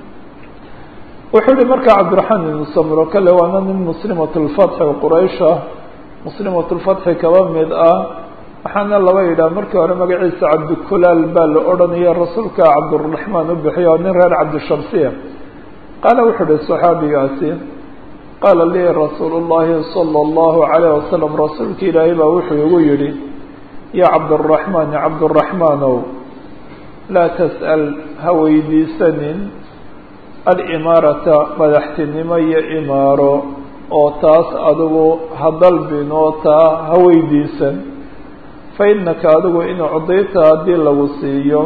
wuxuu yihi markaa cabdiraxmaan ibnu samro kale waana nin muslimat lfatxi quraysha muslimat lfatxi kaba mid ah waxaana laba yidhaha markii hore magaciisa cabdikulaal baa la odhanaya rasuulka cabdiraxmaan u bixiy oo nin reer cabdishamsiya qaala wuxuu ihi saxaabigaasi qaala lii rasuulu llahi sala allahu calayh wasalam rasuulka ilaahay baa wuxuu igu yidhi yaa cabduraxmaan cabduraxmaanow laa tas'al ha weydiisanin alimaarata madaxtinimo iyo imaaro oo taas adigu ha dalbin oo taa ha weydiisan fa innaka adigu in cudayta haddii lagu siiyo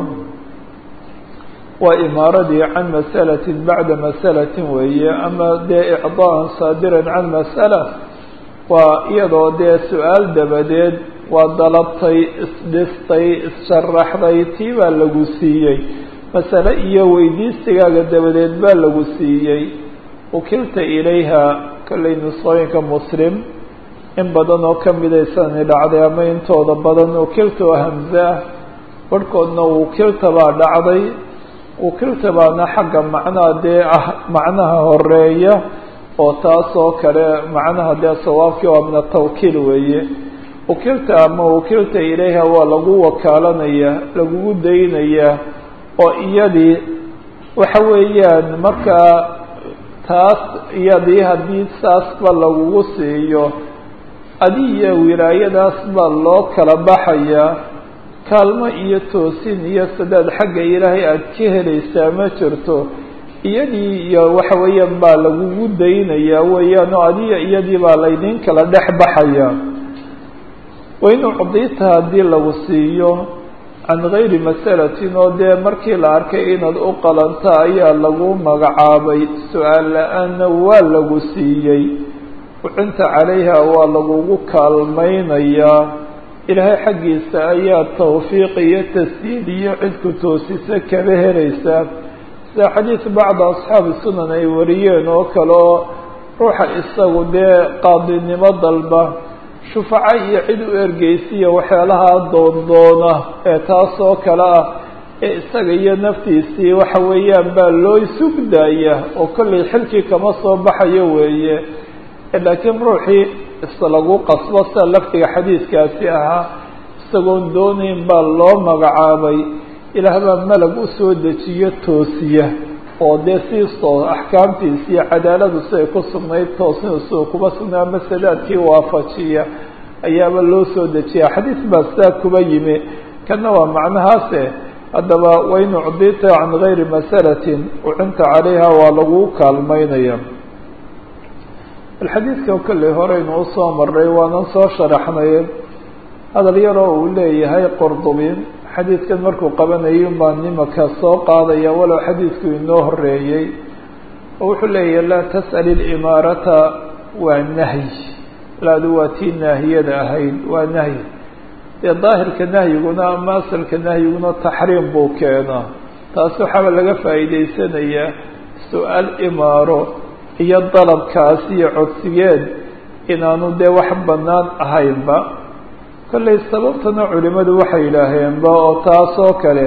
waa imaaradii can masalatin bacda masalatin weeye ama dee icdaa'an saadiran can mas'ala waa iyadoo dee su-aal dabadeed waa dalabtay isdhistay issharaxday tii baa lagu siiyey masale iyo weydiistigaaga dabadeed baa lagu siiyey ukilta ilayha kollay nusqooyinka muslim in badan oo kamidaysanay dhacday ama intooda badan ukilta oo hamze ah barhkoodna ukilta baa dhacday ukilta baana xagga macnaha dee ah macnaha horeeya oo taas oo kale macnaha dee sawaabkii waa min atawkiil weeye wakilta ama wakilta ilayha waa lagu wakaalanayaa lagugu daynayaa oo iyadii waxa weeyaan markaa taas iyadii haddii saasba lagugu siiyo adiya wilaayadaas baa loo kala baxayaa kaalmo iyo toosin iyo sadaad xagga ilaahay aada ka helaysaa ma jirto iyadii iyo waxa weeyaan baa lagugu daynayaa weeyaan oo adiya iyadii baa laydin kala dhex baxayaa wain ucdita haddii lagu siiyo can gayri masalatin oo dee markii la arkay inaad u qalanta ayaa lagu magacaabay su-aal la-aanna waa lagu siiyey ucinta calayha waa lagugu kaalmaynayaa ilaahay xaggiisa ayaa tawfiiq iyo tasdiid iyo cidku toosisa kaba helaysaa sida xadiis bacda asxaabi sunan ay wariyeen oo kale oo ruuxa isagu dee qaadinimo dalba shufaco iyo cid u ergeysiya waxyaalaha doondoona ee taas oo kale ah ee isaga iyo naftiisii waxa weeyaan baa loo sugdaya oo kollay xilkii kama soo baxayo weeye laakiin ruuxii islagu qasbo sida lafdiga xadiiskaasi ahaa isagoon doonayn baa loo magacaabay ilaah baa malag usoo dejiyo toosiya oo dee siistoo axkaamtiisi iyo cadaaladu siday ku sugnayd toosnisu kuba sugnaa masalaadkii waafajiya ayaaba loo soo dejiya xadiis baa sidaa kuba yimi kana waa macnahaase haddaba wain ucdita can gayri masalatin ucinta calayha waa lagu kaalmaynaya alxadiidka kolley horeynu usoo maray waanan soo sharaxnay hadal yaroo uu leeyahay qordubin xadiidkan markuu qabanayo baa nimaka soo qaadaya walow xadiidku inoo horeeyey oo wuxuu leeyahay laa tas'al ilimaarata waa nahyi laadu waa tii naahiyada ahayd waa nahyi dee daahirka nahyiguna ama asalka nahyiguna taxriim buu keenaa taas waxaaba laga faa'iideysanayaa su-aal imaaro iyo dalabkaas iyo codsigeed inaanu dee wax bannaan ahaynba kollay sababtana culimadu waxay yidhaaheenba oo taas oo kale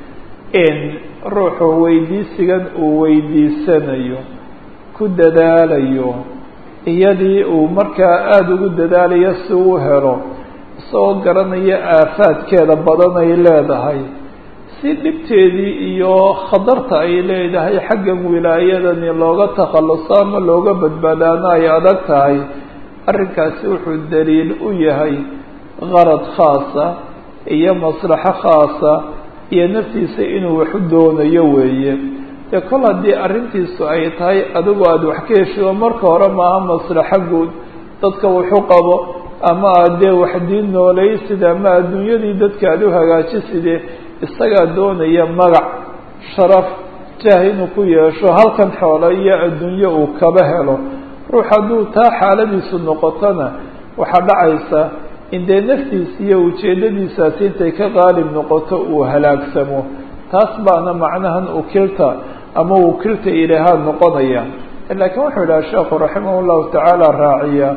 in ruuxu weydiisigan uu weydiisanayo ku dadaalayo iyadii uu markaa aada ugu dadaalayo si uu helo isagoo garanaya aafaadkeeda badan ay leedahay si dhibteedii iyo khatarta ay leedahay xaggan wilaayadani looga takhalluso ama looga badbaadaana ay adag tahay arrinkaasi wuxuu daliil u yahay qarad khaasa iyo maslaxo khaasa iyo naftiisa inuu waxu doonayo weeye dee kol haddii arrintiisu ay tahay adigu aada wax ka heshido marka hore maaha maslaxo guud dadka wuxu qabo ama aada dee wax diin noolaysid ama adduunyadii dadka aada u hagaajiside isagaa doonaya magac sharaf jaah inuu ku yeesho halkan xoolo iyo adduunyo uu kaba helo ruux hadduu taa xaaladiisu noqotona waxaa dhacaysa in dee naftiisa iyo ujeeddadiisaasi intay ka qaalib noqoto uu halaagsamo taas baana macnahan ukilta ama ukilta ilaahaa noqonaya laakiin wuxuu idhaha sheekhu raximah llahu tacaala raaciya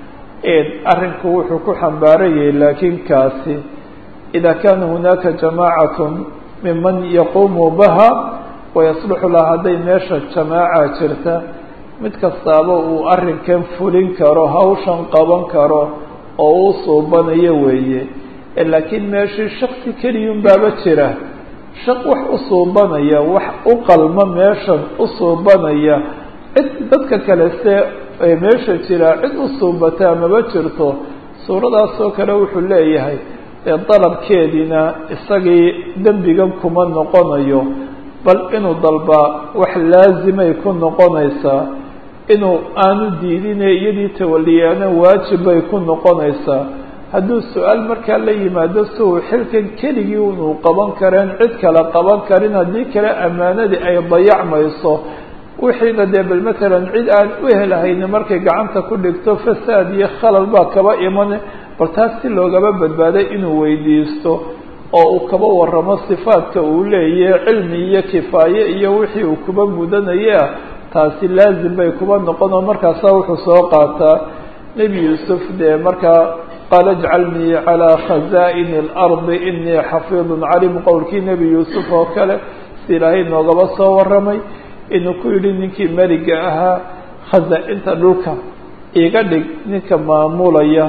arrinku wuxuu ku xambaarayay laakiin kaasi ida kana hunaaka jamaacatun miman yaquumu baha wayasluxu laha hadday meesha jamaaca jirta mid kastaaba uu arrinkan fulin karo hawshan qaban karo oo u suubanayo weeye laakiin meeshii shaksi keliyun baaba jira shaq wax u suubanaya wax u qalma meeshan u suubanaya cid dadka kale se meesha jira cid u suubataa maba jirto suuradaasoo kale wuxuu leeyahay dee dalabkeediina isagii dembigan kuma noqonayo bal inuu dalbaa wax laazimay ku noqonaysaa inuu aanu diidine iyadii tawaliyaana waajib bay ku noqonaysaa hadduu su-aal markaa la yimaado si uu xilkan keligii inuu qaban kareen cid kale qaban karin haddii kale ammaanadii ay dayacmayso wixiina dee bal matalan cid aan u helahayni markay gacanta ku dhigto fasaad iyo khalal baa kaba iman bal taas si loogaba badbaaday inuu weydiisto oo uu kaba waramo sifaadka uu leeyahay cilmi iyo kifaaye iyo wixii uu kuba mudanaya taasi laazim bay kuba noqon oo markaasaa wuxuu soo qaataa nebi yuusuf dee markaa qaala ijcalnii calaa khazaa'ini اlardi inii xafiidun calim qowlkii nebi yuusuf oo kale si ilaahay noogaba soo warramay inuu ku yidhi ninkii meliga ahaa khaza-inta dhulka iga dhig ninka maamulaya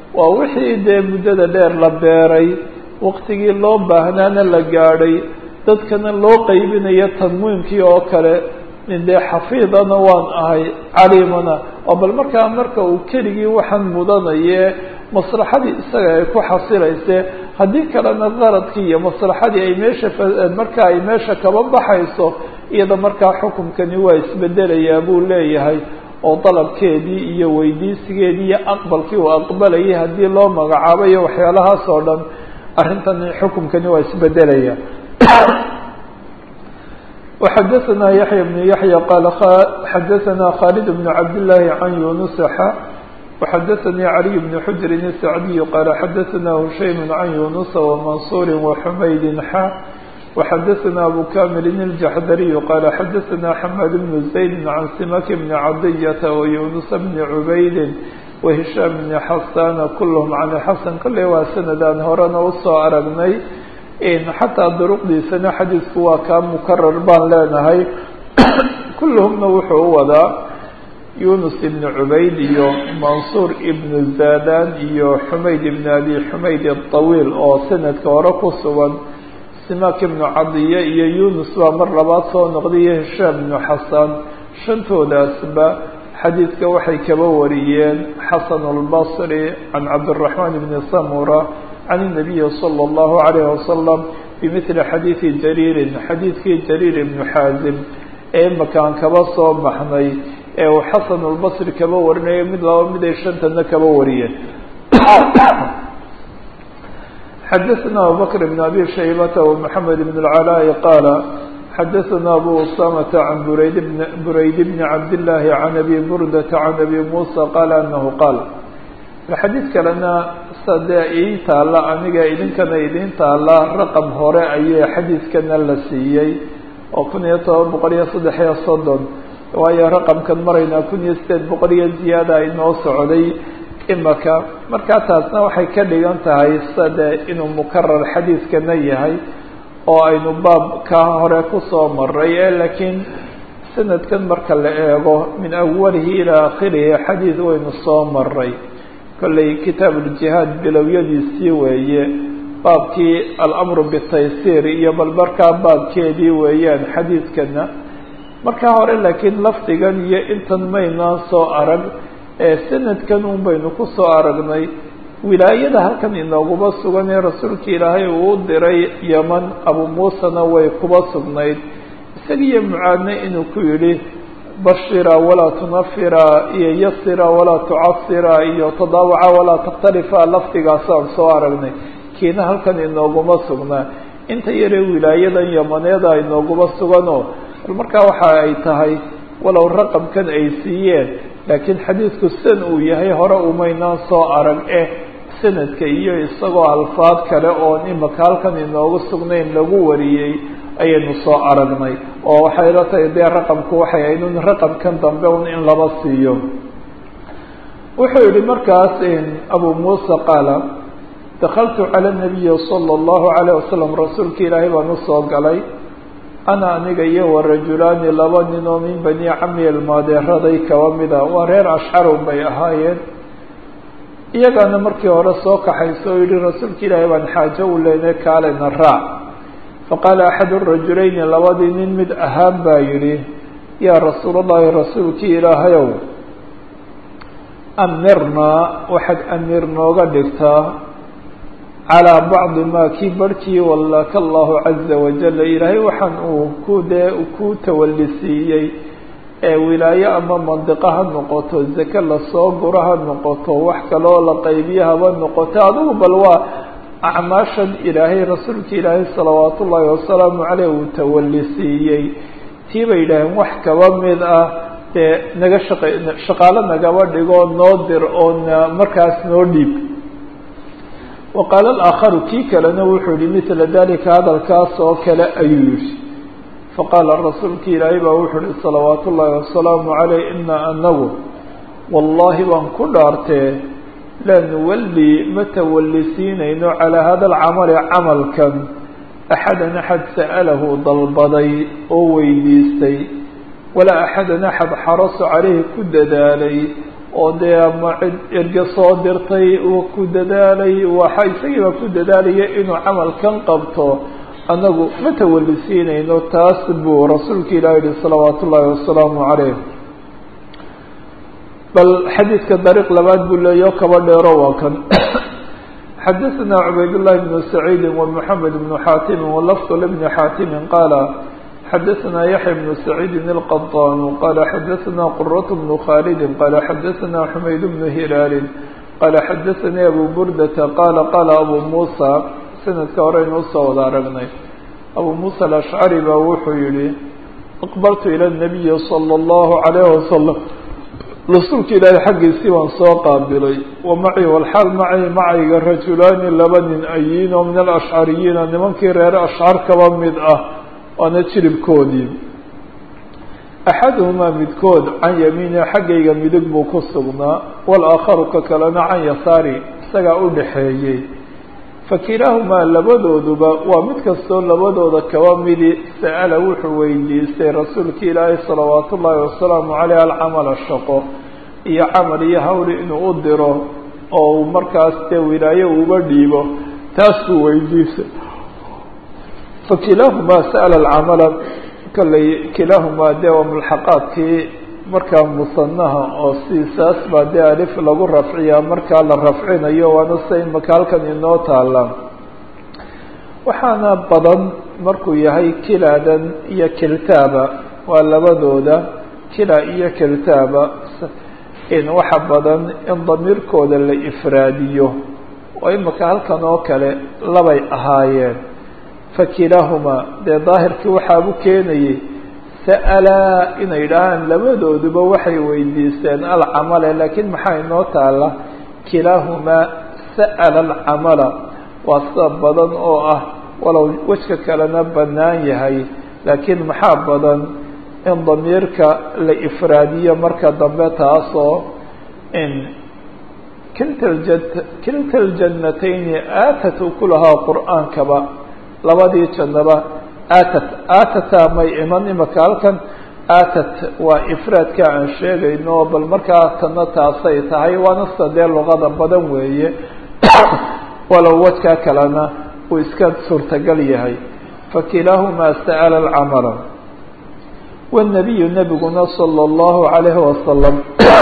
waa wixii dee muddada dheer la beeray waqtigii loo baahnaana la gaadhay dadkana loo qaybinayo tanwiinkii oo kale dee xafiidana waan ahay caliimana oo bal markaa marka uu keligii waxaan mudanaye maslaxadii isaga ay ku xasilayse haddii kalena qaradkii iyo maslaxadii ay meesha marka ay meesha kaba baxayso iyada markaa xukumkani waa isbedelayaa buu leeyahay oo dalabkeedii iyo weydiisigeedii iyo aqbalkii uu aqbalayay haddii loo magacaabayo waxyaalahaas oo dhan arrintani xukumkani waa isbedelaya وxadثna yaحyى بن yaحyى qال xadثna khالد بن cabd اللahi عan yuنس xa وxadثnي عlي بن xجr السعدي qال xadثna هushaym عan yuنس وmaنصور وحmayd xa وxadثna أbو كامل الجحdري qال xadثna حmاد بن زaيد عan سمك بن عadية ويuنس بن عbayd وهiشhام بن xasاn kulhm عan xasن kale waa sanadaan horena usoo aragnay xataa duruqdiisana xadiisku waa kaa mukarar baan leenahay kulluhumna wuxuu u wadaa yunus ibn cubayd iyo mansuur ibn zadan iyo xumayd ibn abi xumayd aطawiil oo sanadka hore ku sugan simak ibnu cadiye iyo yunus baa mar labaad soo noqday iyo hishaam ibnu xasan shantoodaasba xadiidka waxay kaba wariyeen xasan اlbصri can cabdالرaحman bni samura can الnabiyi slى الlahu عalيه wasalam bimili xadiidi jariirin xadiidkii jariir ibnu xaazim ee makaan kaba soo baxnay ee uu xasan اlbصri kaba warinayo mid laba mid ay shantana kaba wariyeen xadaثna abubakr bn abi shaybata ومحamed bn اlcalaaءi qaala xadaثna abu usamata can burayd burayd bni cabdالlahi can abi burdata can abi musa qaala anahu qaal xadiid kalena sadee ii taalla aniga idinkana idiin taalla raqam hore ayay xadiidkana la siiyey oo kun iyo toban boqol iyo saddex iyo soddon waayo raqamkan maraynaa kun iyo sideed boqol iyo ziyaada inoo socday imaka markaa taasna waxay ka dhigan tahay sade inuu mukarar xadiidkana yahay oo aynu baab ka hore kusoo maray ee laakiin sanadkan marka la eego min awalihi ilaa akhirihi xadiid waynu soo maray kolley kitaab uljihaad bilowyadiisii weeye baabkii alamru bitaysiir iyo bal markaa baabkeedii weeyaan xadiidkana markaa hore laakiin lafdigan iyo intan maynaan soo arag ee sanadkan un baynu ku soo aragnay wilaayada halkan inooguma sugan ee rasuulka ilaahay uu u diray yeman abu muusena way kuba sugnayd isagiiyo mucaadne inuu ku yidhi bashira walaa tunafira iyo yasira walaa tucasira iyo tadaawaca walaa takhtalifa lafdigaasaan soo aragnay kiina halkan inooguma sugnaa inta yaree wilaayadan yamaneeda inooguma suganoo bal markaa waxa ay tahay walow raqamkan ay siiyeen laakiin xadiidku san uu yahay hore umaynaan soo arag eh sanadka iyo isagoo alfaad kale oon imaka halkan inoogu sugnayn lagu wariyey ayaynu soo aragnay oo waxay la tahay dee raqamku waxay ahayd un raqamkan dambe un in laba siiyo wuxuu yihi markaas abu muusa qaala dakaltu cala nabiyi sala allahu alayh wasalam rasuulka ilaahay baan usoo galay ana aniga iyo wa rajulaani laba nin oo min bani cami ilmaadeeraday kaba mida waa reer ashcarun bay ahaayeen iyagaana markii hore soo kaxayso oo yihi rasuulka ilaahay baan xaajo u leynay kaalena raac faqaala axadu rajulayni labadii nin mid ahaan baa yidhi yaa rasuul allahi rasuulkii ilaahayow amirnaa waxaad amiir nooga dhigtaa calaa bacdi maa kii barhkii wallaka allahu caza wajala ilaahay waxaan uu ku dee ku tawallisiiyey ee wilaayo ama mandiqo ha noqoto zake lasoo guro ha noqoto wax kaloo la qaybiyo haba noqoto adigu bal waa acmaashan ilaahay rasuulka ilaahay salawaat ullaahi wasalaamu caleyh uu tawallisiiyey tii bay yidhaaheen wax kaba mid ah dee naga shaqa shaqaalo nagaba dhigoo noo dir oo na markaas noo dhiib wa qaala alaakharu kii kalena wuxuu yihi mila dalika hadalkaas oo kale ayuu yihi faqaala rasuulka ilaahay baa wuxuu yihi salawaat ullaahi wasalaamu caleyh ina anagu wallahi baan ku dhaartee laa nuwalli ma tawallisiinayno calaa hada alcamali camalkan axadan axad sa'alahu dalbaday oo weydiistay walaa axadan axad xaraso caleyhi ku dadaalay oo dee ama cid erge soo dirtay uu ku dadaalay waxa isagiiba ku dadaalaya inuu camalkan qabto annagu ma tawalisiinayno taas buu rasuulka ilahi yihi salawaatu ullaahi wasalaamu calayh bal xadiidka dariiq labaad buu leeyaho kaba dheero waa kan xadaثna cubayd الlahi بn سacيidi ومحamed بn xaatimi wlfظ لبn xaatimi qaala xadaثna yaحya بn سacيidi الqطاn qala xadaثna qرة بn khاldi qala xadaثna xumayd بn hilaali qala xadaثnii abu burdata qala qala abu musa sanadka horeynu usoo wada aragnay abu musa aلأshcari ba wuxuu yihi aqbaltu ilى النabiyi slى الlahu عalيه waslم rasuulka ilaahay xaggiisii waan soo qaabilay wa maci walxaal macay macayga rajulaani laba nin ayiin oo min alashcariyiina nimankii reere ashcar kaba mid ah waana jiribkoodii axaduhumaa midkood can yamiini xaggayga midig buu ku sugnaa walaakharu ka kalena can yasaari isagaa u dhaxeeyey fakilaahumaa labadooduba waa mid kastoo labadooda kaba midi sa'ala wuxuu weydiistay rasuulka ilaahay salawaatu ullaahi wasalaamu caleyh alcamala shaqo iyo camal iyo hawli inuu u diro oo uu markaas dee wilaayo uba dhiibo taas buu weydiistay fakilaahumaa sa'ala alcamala kalley kilaahumaa dee waa mulxaqaadkii markaa musanaha oo siisaas baa dee alif lagu rafciyaa markaa la rafcinayo waana sida imaka halkan inoo taala waxaana badan markuu yahay kilaadan iyo kiltaaba waa labadooda kila iyo kiltaaba in waxa badan in damiirkooda la ifraadiyo oo imaka halkan oo kale labay ahaayeen fakilaahumaa dee daahirkii waxaabu keenayay sa'alaa inay idhaahaan labadooduba waxay weydiisteen alcamale laakiin maxaa inoo taala kilaahumaa sa'ala alcamala waa sida badan oo ah walow wejka kalena bannaan yahay laakiin maxaa badan in damiirka la ifraadiyo marka dambe taasoo in kilta lja kilta aljannatayni aatat ukulahaa qur'aankaba labadii jannaba aatat aatata may iman imaka halkan aatat waa ifraadka aan sheegayno bal markaa tana taasay tahay waana sida dee luqada badan weeye walow wajkaa kalena uu iska suurtagal yahay fakilaahumaa sa'ala alcamala wالnabiyu nebiguna salى اllahu عalayhi wasalam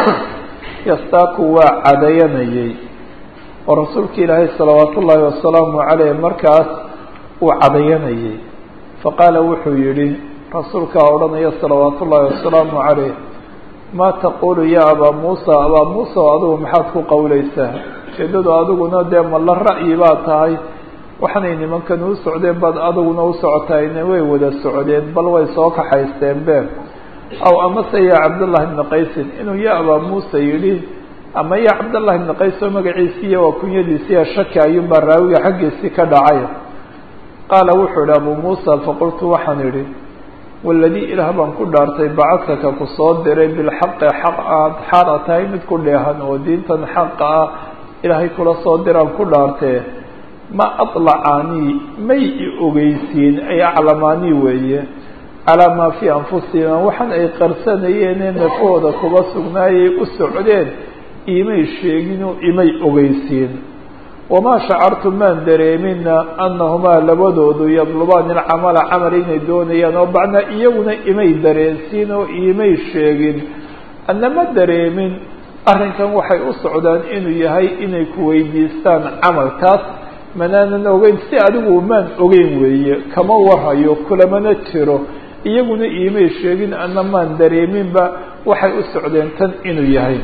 yastaaku waa cadayanayay oo rasuulka ilaahay salawaat ullaahi wasalaamu caleyh markaas uu cadayanayay faqaala wuxuu yihi rasuulkaa odhanaya salawaat ullaahi wasalaamu caleyh maa taqulu ya abaa muusa abaa muusa oo adigu maxaad ku qowleysaa ujeedadu adiguna dee ma la ra'yi baa tahay waxanay nimankan u socdeen baad adiguna u socotayna way wada socdeen bal way soo kaxaysteen be aw amase ya cabdullahi bni qaysin inuu ya abaa muusa yidhi ama ya cabdullahi bni qays oo magaciisiiya waa kunyadiisiiya shaki ayuunbaa raawiga xaggiisii ka dhacay qaala wuxuu idhi abuu muusa faqultu waxaan idhi waladii ilaah baan ku dhaartay bacadkaka ku soo diray bilxaqi xaq aad xaala tahay mid ku dheehan oo diintan xaqa ah ilaahay kula soo diraan ku dhaartee ma aطlacaanii may i ogeysiin ay aclamaanii weeye calaa maa fii anfusihim waxaan ay qarsanayeenee nafahooda kuba sugnaayay u socdeen imay sheeginoo imay ogeysiin wamaa shacartu maan dareemina annahumaa labadoodu yadlubaani alcamala camal inay doonayaan oo bacnaa iyaguna imay dareensiin oo imay sheegin annama dareemin arrinkan waxay u socdaan inuu yahay inay ku weydiistaan camal taas manaanan ogeyn si adigu maan ogeyn weeye kama warhayo kulamana jiro iyaguna iimay sheegin ana maan dareeminba waxay u socdeen tan inuu yahay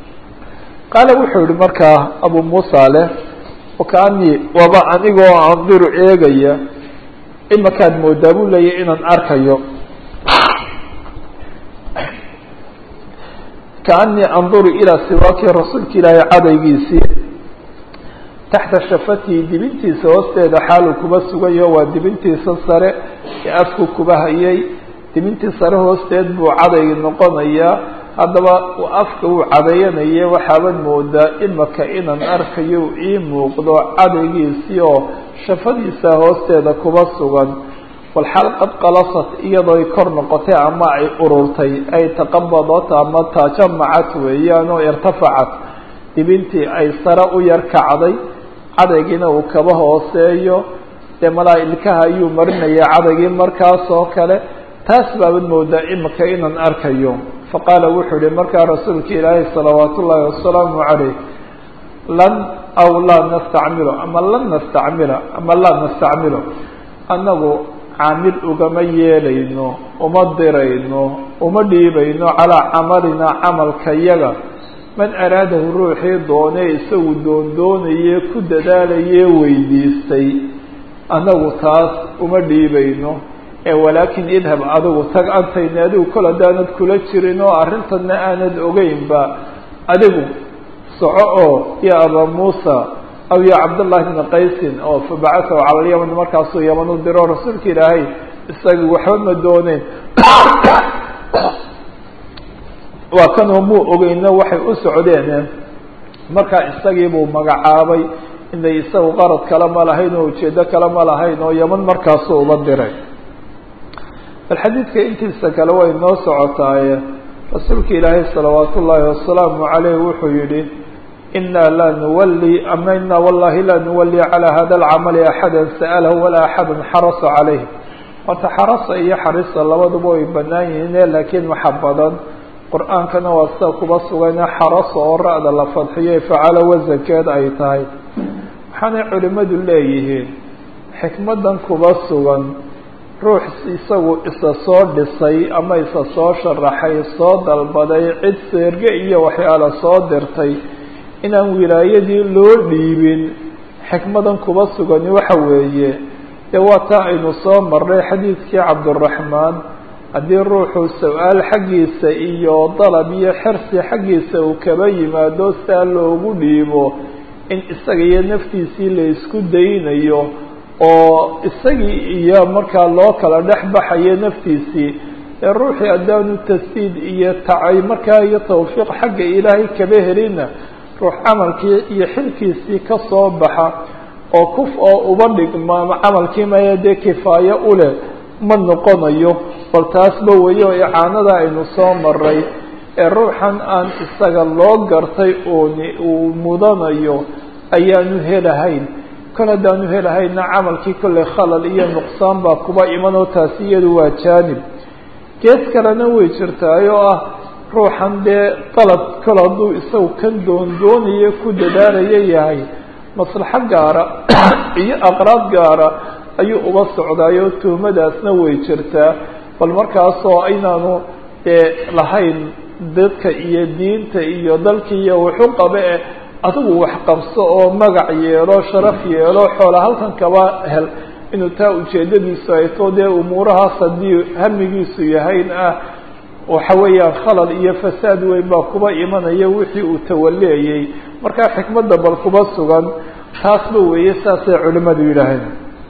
qaala wuxuu yihi markaa abu muusa leh wakaanii waaba anigoo andiru eegaya imakaad moodaa buu leeyahy inaan arkayo kaanii anduru ilaa siwaaki rasuulka ilaahay cadaygiisii taxta shafatihi dibintiisa hoosteeda xaaluu kuba sugayo waa dibintiisa sare ee afku kuba hayay dibintii sare hoosteed buu cadaygi noqonayaa haddaba afka uu cadayanaya waxaaban moodaa imaka inaan arkayo ii muuqdo cadaygiisii oo shafadiisa hoosteeda kuba sugan walxaal qad qalasat iyadoo ay kor noqotay ama ay ururtay ay taqabadat ama tajamacat weeyaan oo irtafacat dibintii ay sare u yar kacday cadaygiina uu kaba hooseeyo dee malaa ilkaha ayuu marinaya cadaygii markaas oo kale taas baabad moodaa imika inaan arkayo faqaala wuxuu yihi markaa rasuulka ilaahay salawaat ullaahi wasalaamu calayh lan aw laa nastacmilo ama lan nastacmila ama laa nastacmilo annagu caamil ugama yeelayno uma dirayno uma dhiibayno calaa camalina camalka yaga man araadahu ruuxii doonee isagu doondoonaye ku dadaalaye weydiistay annagu taas uma dhiibayno ee walaakin idhab adigu tag antayni adigu kol haddaanad kula jirin oo arrintanna aanad ogeynba adigu soco oo ya abaa muusa aw ya cabdullahi bna qaysin oo fabacasahu cala lyaman markaasuu yaman u diro rasuulka ilaahay isaga waxba ma dooneyn waa kanoo muu ogeyno waxay u socdeen markaa isagii buu magacaabay inay isagu qarad kale ma lahayn oo ujeedo kale ma lahayn oo yaman markaasuu uba diray bal xadiidka intiisa kale way noo socotaaye rasuulka ilaahay salawaat ullaahi wasalaamu caleyh wuxuu yihi inaa laa nuwali ama inaa wallahi laa nuwali calaa hada alcamali axada sa'alahu walaa axada xarasa caleyh horta xarasa iyo xarisa labaduba way banaan yihiine laakiin waxa badan qur-aankana waa sida kuba sugane xarasa oo ra-da la fadxiyay facalo wasankeed ay tahay waxaanay culimadu leeyihiin xikmadan kuba sugan ruux isagu isa soo dhisay ama isa soo sharaxay soo dalbaday cid seerge iyo waxyaala soo dirtay inaan wilaayadii loo dhiibin xikmadan kuba sugani waxa weeye dee waa taa aynu soo marnay xadiidkii cabduraxmaan haddii ruuxu su-aal xaggiisa iyo dalab iyo xirsi xaggiisa uu kaba yimaado saa loogu dhiibo in isaga iyo naftiisii la isku daynayo oo isagii iyo markaa loo kala dhex baxayo naftiisii ee ruuxii haddaanu tasdiid iyo tacay markaa iyo tawfiiq xagga ilaahay kaba helina ruux camalkii iyo xilkiisii ka soo baxa oo kuf oo uba dhigma ama camalkii maya dee kifaayo uleh ma noqonayo bal taasba weyo icaanada aynu soo maray ee ruuxan aan isaga loo gartay ooni uu mudanayo ayaanu helahayn kol haddaanu helahayna camalkii kollay khalal iyo nuqsaan baa kuba imanoo taasi iyadu waa jaanib gees kalena way jirtaay oo ah ruuxan dee dalab kol hadduu isagu kan doondoonayo ku dadaalayo yahay maslaxo gaara iyo aqraad gaara ayuu uba socdaayoo tuhmadaasna way jirtaa bal markaasoo aynaanu dee lahayn dadka iyo diinta iyo dalka iyo wuxu qabe eh adigu wax qabso oo magac yeelo sharaf yeelo xoola halkan kaba hel inuu taa ujeedadiisu ay to dee umuurahaas haddii hamigiisu yahayn ah waxa weeyaan khalal iyo fasaad weyn baa kuba imanaya wixii uu tawaleeyey markaa xikmadda bal kuba sugan taasba weeye saasay culimadu yidhaaheen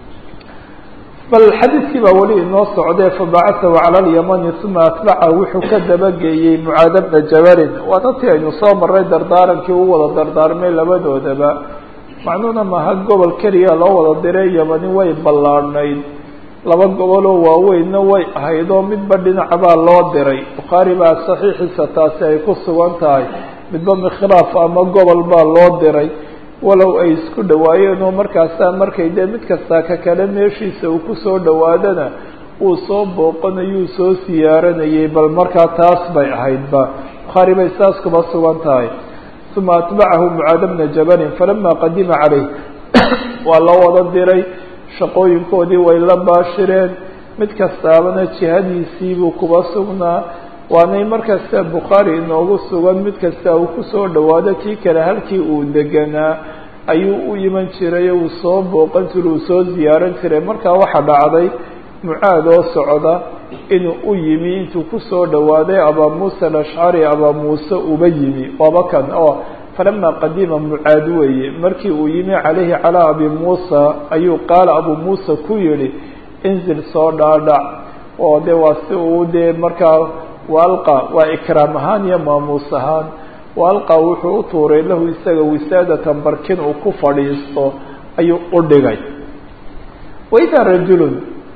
bal xadiidkii baa weli inoo socdee fabacasahu cala alyamani uma atbaca wuxuu ka dabageeyey mucaada bna jabalin waa dadkii aynu soo marray dardaarankii u wada dardaarmay labadoodaba macnuhuna maha gobol keliya loo wada diray yamani way ballaadhnayd laba goboloo waaweynna way ahayd oo midba dhinacbaa loo diray bukhaari baa saxiixiisa taasi ay ku sugan tahay midba mikhlaaf ama gobol baa loo diray walow ay isku dhawaayeen oo markaasaa markay dee mid kastaa ka kale meeshiisa uu kusoo dhawaadana uu soo booqanayuu soo siyaaranayay bal markaa taas bay ahaydba bukhaari bay saas kuba sugan tahay uma atbacahu mucaada bna jabalin falama qadima caleyh waa la wada diray shaqooyinkoodii way la baashireen mid kastaabana jihadiisiibuu kuba sugnaa waanay markasta bukhaari inoogu sugan mid kasta uu kusoo dhawaado kii kale halkii uu deganaa ayuu u iman jiray uu soo booqan jiray uu soo ziyaaran jiray markaa waxaa dhacday mucaad oo socda inuu u yimi intuu kusoo dhawaaday abaa muusa alashcari abaa muuse uba yimi waaba kan oo falama qadima mucaad weeye markii uu yimi calayhi calaa abi muusa ayuu qaala abuu muusa ku yihi inzil soo dhaadhac oo de waa si uu dee markaa waalqa waa ikraam ahaan iyo maamuus ahaan waalqa wuxuu u tuuray lahu isaga wisaadatan barkin uu ku fadhiisto ayuu u dhigay waidaa rajulun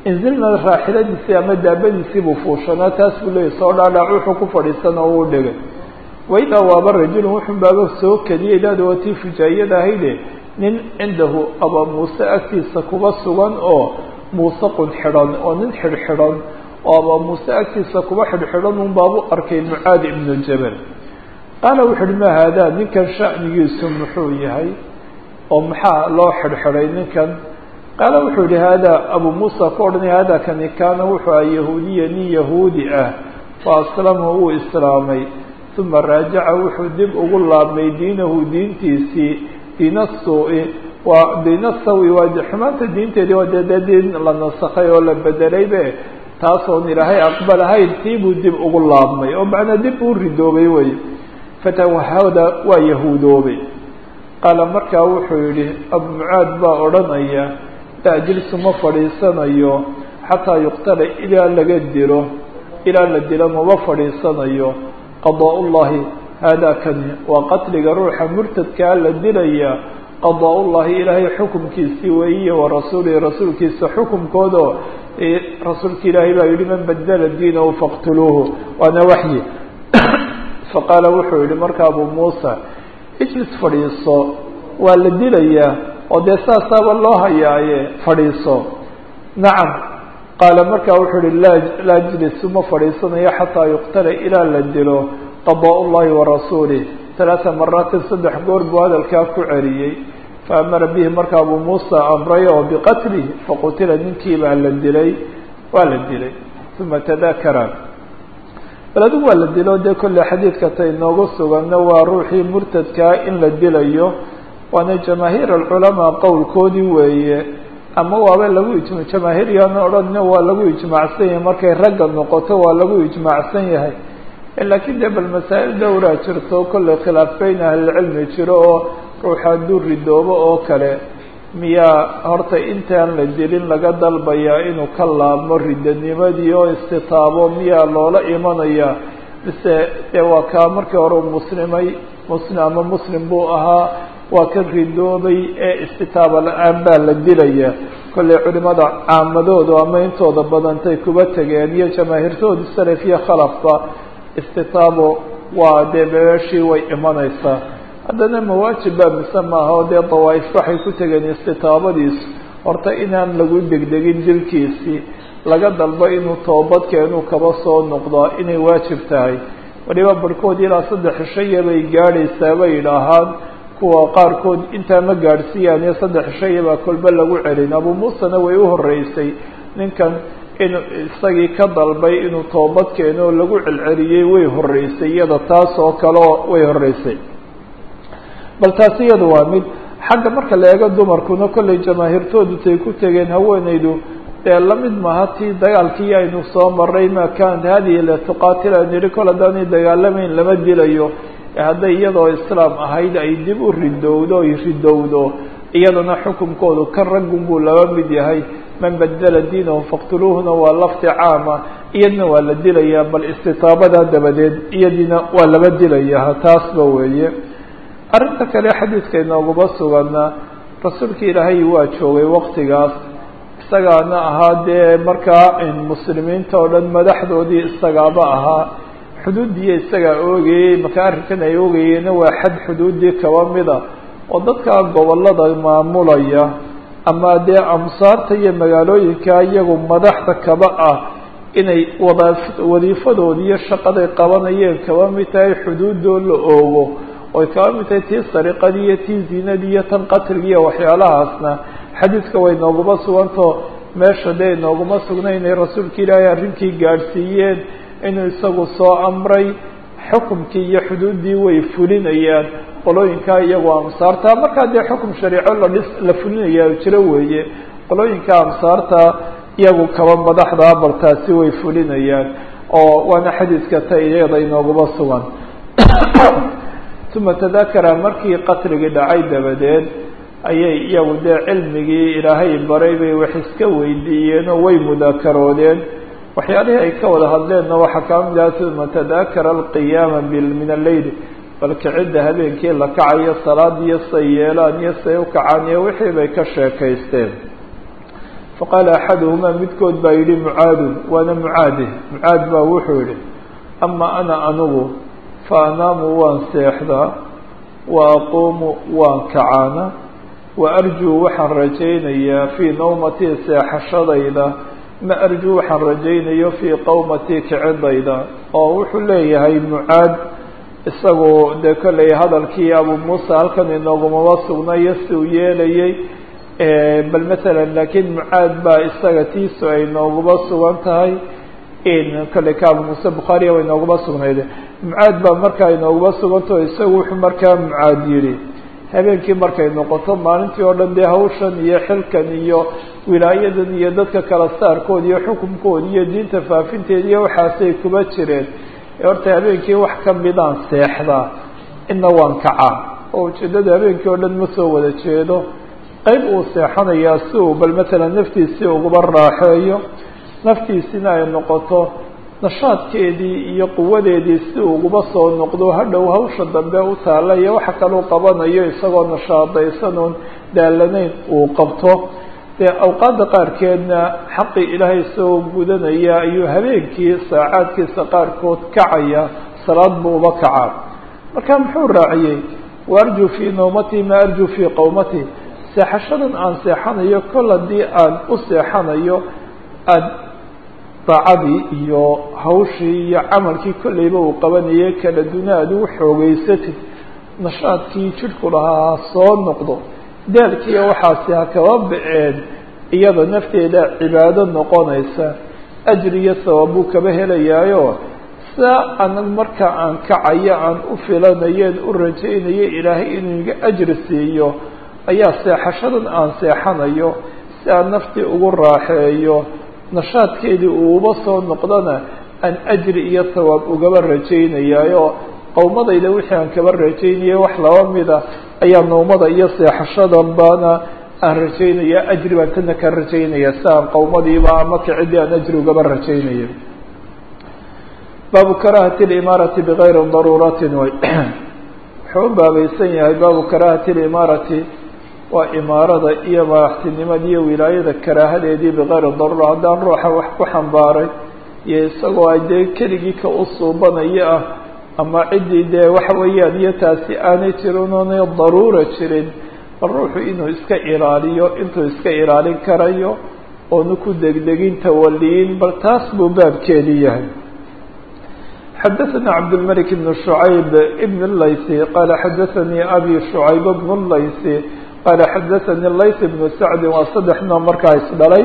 inzilna raaxiladiisii ama daabadiisii buu fuushanaa taas buu leeyay soo dhaadhaac wuxuu ku fadhiisan oo uu dhigay waidaa waaba rajulun wuxun baaba soo keliyay daada waa tii fujaayada ahayde nin cindahu abaa muuse agtiisa kuba sugan oo muusaqun xidhan oo nin xidhxidhan oo abaa muuse agtiisa kuba xidhxidhan un baabu arkay mucaad ibnu jabal qaala wuxu uhi ma haadaa ninkan sha'nigiisu muxuu yahay oo maxaa loo xidhxidhay ninkan qaala wuxuu yihi haadaa abuu muusa ku odhanaya haadaa kani kaana wuxuu aha yahuudiya nin yahuudi ah fa aslama wuu islaamay uma raajaca wuxuu dib ugu laabmay diinahu diintiisii diina suu-i waa diina sawi waa xumaanta diinteedii waa dee dee diin la nasakhay oo la bedelaybe taasoon ilaahay aqbalahayn tii buu dib ugu laabmay oo macnaa dib uu ridoobay wey fatawahada waa yahuudoobay qaala markaa wuxuu yihi abu mucaad baa odhanaya laa jilsu ma fadhiisanayo xataa yuqtala ilaa laga dilo ilaa la dilo mama fadhiisanayo qadaa ullahi haadaa kani waa qatliga ruuxa murtadkaa la dilaya qadaa ullahi ilaahay xukumkiisii weeye wa rasuulihi rasuulkiisa xukumkoodo rasuulka ilaahay baa yihi man badala diinahu faqtuluuhu waana waxyi faqaala wuxuu yihi marka abu muusa ijlis fadhiiso waa la dilayaa oo dee saasaaba loo hayaaye fadhiiso nacam qaala markaa wuxuu yihi laa laa jlisu ma fadhiisanayo xataa yuqtala ilaa la dilo qadaa ullahi warasuulih talaata maraatin saddex goor buu hadalkaa ku celiyey faamara bihi marka abuu muusa amray oo biqatlihi faqutila ninkii baa la dilay waa la dilay uma tadakara bal adigu waa la dilo dee kolley xadiidka ta inoogu suganna waa ruuxii murtadkaa in la dilayo waana jamaahiir alculamaa qowlkoodii weeye ama waaba lagu ijma jamaahiiryaana odhanna waa lagu ijmaacsan yahay markay ragga noqoto waa lagu ijmaacsan yahay laakiin dee bal masaa'il dhowraa jirto kolley khilaaf beyn ahlilcilmi jiro oo ruuxa hadduu ridoobo oo kale miyaa horta intaan la dilin laga dalbayaa inuu ka laabmo ridanimadii oo istitaabo miyaa loola imanaya mise dee waa kaa markii hore u muslimay muslim ama muslim buu ahaa waa ka ridoobay ee istitaaba la-aan baa la dilaya kolley culimada caamadoodu ama intooda badantay kuba tegeen iyo jamaahiirtooda salaf iyo khalafba istitaabo waa dee beeshii way imanaysaa haddana mawaajib baa mise maaha oo dee dawaa'if waxay ku tegeen istitaabadiisu horta inaan lagu degdegin dilkiisii laga dalbo inuu toobadkeenuu kaba soo noqdo inay waajib tahay waliba barhkood ilaa saddex shaya bay gaadhaysaa bay yidhaahaan kuwa qaarkood intaa ma gaadhsiiyaan iyo saddex shaya baa kolba lagu celin abuu muusena way u horreysay ninkan in isagii ka dalbay inuu toobad keeno oo lagu celceliyey way horreysay iyada taas oo kaleo way horreysay bal taasi iyada waa mid xagga marka la eego dumarkuna kollay jamaahiirtoodu tay ku tegeen haweenaydu dee lamid maaha tii dagaalkii aynu soo maray ma kanat hadihi latuqaatil aynu yihi kol haddaanay dagaalamayn lama dilayo hadday iyadoo islaam ahayd ay dib u ridowdo ay ridowdo iyadana xukunkoodu kan raggun buu laba mid yahay man badala diinahu faqtuluuhuna waa lafdi caama iyadna waa la dilayaa bal istitaabadaa dabadeed iyadiina waa laba dilayaa taasba weeye arrinta kale xadiidka inooguma sugana rasuulka ilaahay waa joogay waktigaas isagaana ahaa dee markaa muslimiinta oo dhan madaxdoodii isagaaba ahaa xuduudiiyo isagaa oogayey marka arrinkan ay oogayeenna waa xad xuduudii kaba mida oo dadka gobollada maamulaya ama dee amsaarta iyo magaalooyinka iyagu madaxda kaba ah inay wada wadiifadoodi iyo shaqaday qabanayeen kaba mid tahay xuduudoo la oogo oy kaba mid tahay tii sariqadii iyo tii zinadii iyo tan qatligi iyo waxyaalahaasna xadiidka way nooguma sugantao meesha dee inooguma sugna inay rasuulka ilaahay arrinkii gaadhsiiyeen inuu isagu soo amray xukumkii iyo xuduuddii way fulinayaan qolooyinkaa iyagoo amsaarta markaa dee xukum shariico la dhis la fulinaya jiro weeye qolooyinka amsaarta iyagu kaba madaxda abaltaasi way fulinayaan oo waana xadiidka ta iyada inooguma sugan uma tadakara markii qatligii dhacay dabadeed ayay iyagu dee cilmigii ilaahay baray bay wax iska weydiiyeen oo way mudaakaroodeen waxyaalihii ay ka wada hadleenna waxaa kaa mid aha uma tadakara alqiyaama min alleyl bal kicidda habeenkii la kacayo salaadiyo say yeelaan iyo say u kacaan iyo wixii bay ka sheekaysteen faqaala axaduhumaa midkood baa yidhi mucaadun waana mucaade mucaad baa wuxuu yidhi ama ana anigu fa anaamu waan seexdaa wa aquumu waan kacaana wa arjuu waxaan rajaynayaa fii nawmatii seexashadayda ma arjuu waxaan rajaynayo fii qowmatii kicidayda oo wuxuu leeyahay mucaad isagoo dee kolley hadalkii abu muusa halkan inoogumaba sugnayo si uu yeelayay bal masalan laakiin mucaad baa isaga tiisu ay nooguba sugan tahay kolley ka abu muuse bukhaariya way nooguba sugnayde mucaad baa markaa inooguba sugantao isagu wuxuu markaa mucaad yidhi habeenkii markay noqoto maalintii oo dhan dee hawshan iyo xilkan iyo wilaayadan iyo dadka kala saarkood iyo xukunkood iyo diinta faafinteed iyo waxaasay kuba jireen horta habeenkii wax ka midaan seexdaa ina waan kacaa oo ujeeddada habeenkii oo dhan ma soo wada jeedo qeyb uu seexanayaa si uu bal matalan naftiisii uguba raaxeeyo naftiisina ay noqoto nashaadkeedii iyo quwadeedii si uguba soo noqdo hadhow hawsha dambe u taalla iyo waxa kaleu qabanayo isagoo nashaadaysanoon daalanayn uu qabto dee awqaadda qaarkeedna xaqii ilaahay soo gudanaya ayuu habeenkii saacaadkiisa qaarkood kacaya salaad buu uba kacaa marka muxuu raaciyey wa arjuu fii nawmatii ma arjuu fii qowmatii seexashadan aan seexanayo kol haddii aan u seexanayo aada daacadii iyo hawshii iyo camalkii kolleyba uu qabanayay kala duna aad ugu xoogeysatid nashaadkii jidhku lahaa ha soo noqdo daalkiiyo waxaasi ha kaba ba-een iyada nafteeda cibaado noqonaysa ajri iyo sababbuu kaba helayaayo saa anan marka aan kacayo aan u filanayeen u rajaynayo ilaahay inuu iga ajri siiyo ayaa seexashadan aan seexanayo si aan naftii ugu raaxeeyo nashaadkeedii uuba soo noqdona aan ajri iyo sawaab ugaba rajaynayaayo qowmadayda wixii aan kaba rajaynayay wax laba mida ayaa nawmada iyo seexashadanbana aan rajaynaya ajri baan tana ka rajaynaya si aan qowmadiiba ama kicidii aan ajri ugaba rajaynaya baabu karahati limaarati bigayri daruuratin way wuxuu u baabaysan yahay baabu karahati limaarati waa imaarada iyo madaxtinimada iyo wilaayada karaahadeedii bikayri daruura haddaan ruuxa wax ku xambaaray iyo isagoo ay dee keligii ka u suubanaya ah ama ciddii dee waxa weeyaan iyo taasi aanay jirin oonay daruura jirin bal ruuxu inuu iska ilaaliyo intuu iska ilaalin karayo oonu ku degdegin tawaliyin bal taas buu baabkeedii yahay xadaثna cabdالmلك بن شعayb بن الlayثi qala xadaثanii abi شhucayb بن الlayثi qala xadaثanii layث بن sacdi waa saddex noo markaa isdhalay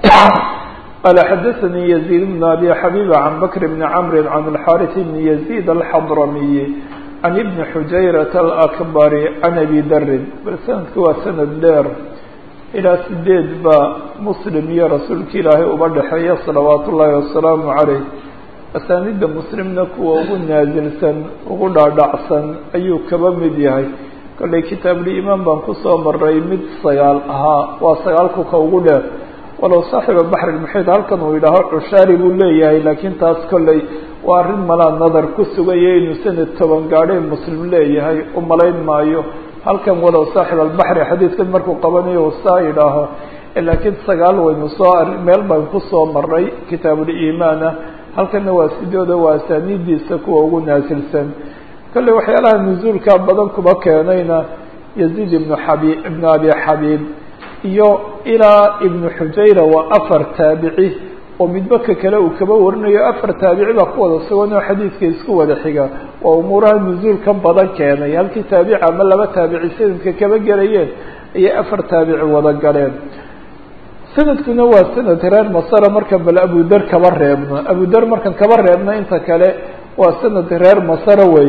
qala xadaثanii يزيد بن abi xabيba can bkr بn cmr can الxاriث بn يزيد الxadramiي can ibn xujayraة الأkbr can abi darin bal sanadku waa sanad dheer ilaa sideed baa muslim iyo rasuulka ilaahay uba dhexeeya salawaat ullaahi wasalaamu عaleyh asaanida muslimna kuwa ugu naasilsan ugu dhaadhacsan ayuu kaba mid yahay kollay kitaabuliimaan baan kusoo maray mid sagaal ahaa waa sagaalku ka ugu dheer walow saaxiba baxri lmuxiid halkan uu yidhaaho cushaari buu leeyahay laakiin taas kollay waa arrin malaa nadar ku sugaya inuu sanad toban gaadhay muslim leeyahay u malayn maayo halkan walow saaxib albaxri xadiidkan markuu qabanayo uu saa yidhaaho laakiin sagaal waynu soo meel baan kusoo maray kitaabuliimaana halkana waa sidooda waa asaaniidiisa kuwa ugu naasilsan kolley waxyaalaha nusuulka badan kuba keenayna yaziid ibnu xabi ibnu abi xabiib iyo ilaa ibnu xujayra waa afar taabici oo midba ka kale uu kaba warinayo afar taabici baa ku wada sugan oo xadiidka isku wada xiga oo umuuraha nusuulka badan keenay halkii taabici ama laba taabici sanadka kaba gelayeen ayay afar taabici wada galeen sanadkuna waa sanad reer masara markan bal abudar kaba reebno abudar markan kaba reebno inta kale waa sanad reer masara wey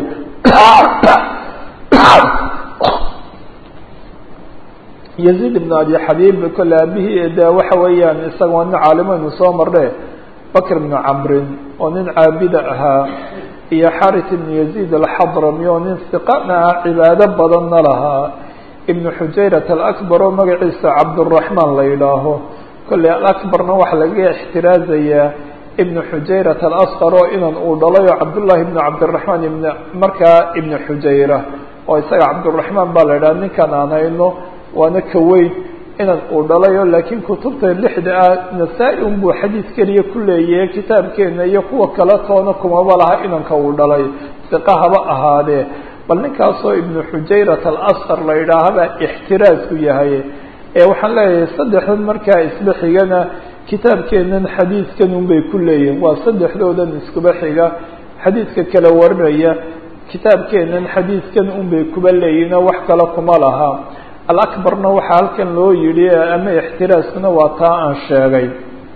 yaziid ibn abi xabiib kole aabihii de waxa weeyaan isaga waa nin caalimeynu soo marne bakr ibnu camrin oo nin caabida ahaa iyo xarit ibn yaziid alxadrami oo nin siqana ah cibaado badanna lahaa ibnu xujayrat alakbar oo magaciisa cabduraxmaan la yidhaaho kolley alakbarna waxaa lagaga ixtiraazayaa ibnu xujayrat alasqar oo inan uu dhalay oo cabdullahi ibnu cabdiraxmaan ibn markaa ibnu xujayra oo isaga cabduraxmaan baa la yidhaha ninkan aan hayno waana ka weyn inan uu dhalayo laakiin kutubta lixda ah nasaa-i unbuu xadiid keliya ku leeyahay kitaabkeena iyo kuwa kale toona kumaba laha inanka uu dhalay siqa haba ahaadee bal ninkaasoo ibnu xujayrat alasqar la yidhaahaba ixtiraasku yahay ee waxaan leeyahay saddexdan markaa isba xigana kitaabkeenan xadiidkan unbay ku leeyihin waa saddexdoodan iskuba xiga xadiidka kala warinaya kitaabkeenan xadiidkan unbay kuba leeyihin oo wax kale kuma laha alakbarna waxaa halkan loo yidhi ama ixtiraaskuna waa taa aan sheegay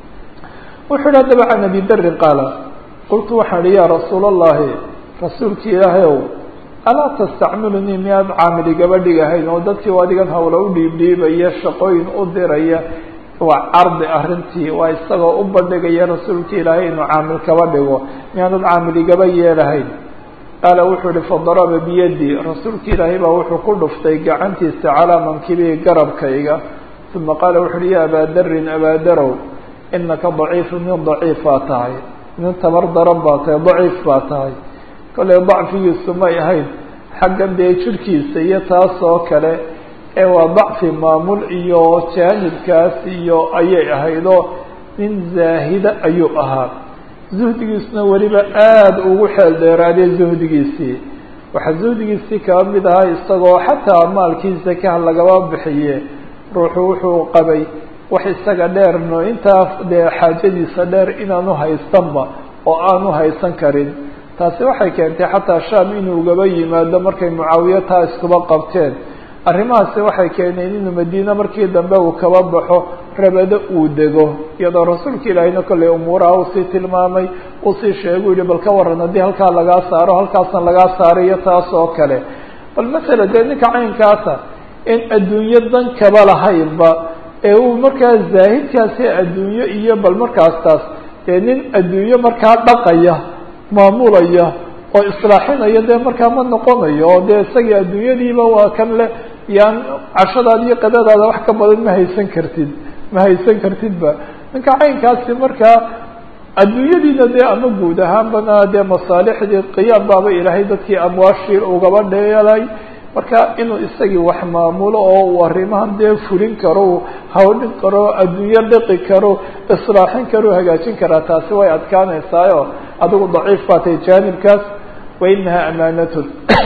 wuxuu yihi haddaba can abi darin qaala qultu waxaan ihi yaa rasuula allahi rasuulki ilaahay ow alaa tastacmilunii miyaad caamili gabadhig ahayn oo dadkii adigan hawla u dhiibdhiibaya shaqooyin u diraya waa cardi arrintii waa isagoo u bandhigaya rasuulka ilaahay inuu caamil kaba dhigo miyaanad caamiligaba yeelahayn qaala wuxuu ihi fadaraba biyadi rasuulka ilaahay baa wuxuu ku dhuftay gacantiisa calaa mankibii garabkayga uma qaala wuxu uhi ya abaa darin abaadarow inaka daciifu nin daciif baa tahay nin tabar daran baa tahay daciif baa tahay kolley dacfigiisu may ahayn xaggan dee jirhkiisa iyo taas oo kale ee waa dacfi maamul iyo jaanibkaas iyo ayay ahaydoo nin zaahida ayuu ahaa zuhdigiisuna weliba aada ugu xeel dheeraadee zuhdigiisii waxaa zuhdigiisii kaba mid ahaa isagoo xataa maalkiisa ka lagaba bixiye ruuxu wuxuu qabay wax isaga dheerno intaa dee xaajadiisa dheer inaanu haystanba oo aanu haysan karin taasi waxay keentay xataa shaam inuu gaba yimaado markay mucaawiya taa iskuba qabteen arrimahaasi waxay keeneen inuu madiine markii dambe uu kaba baxo rabado uu dego iyadoo rasuulka ilaahayna kolley umuuraha usii tilmaamay usii sheegu yihi bal ka waran haddii halkaa lagaa saaro halkaasna lagaa saaro iyo taas oo kale bal masala dee ninka caynkaasa in adduunyo dan kaba lahaynba ee uu markaa zaahidkaasi adduunyo iyo bal markaas taas dee nin adduunyo markaa dhaqaya maamulaya oo islaaxinaya dee markaa ma noqonayo oo dee isagii adduunyadiiba waa kan le yaan cashadaada iyo qadadaada wax ka badan ma haysan kartid ma haysan kartidba ninka caynkaasi markaa adduunyadiina dee ama guud ahaanbana dee masaalixdii qiyaam baaba ilaahay dadkii amwaashii ugaba dheelay marka inuu isagii wax maamulo oo uu arrimahan dee fulin karo u hawdhin karo adduunyo dhiqi karo islaaxin karo hagaajin karaa taasi way adkaanaysaayo adigu daciif baa tahay jaanibkaas wa inaha amaanatun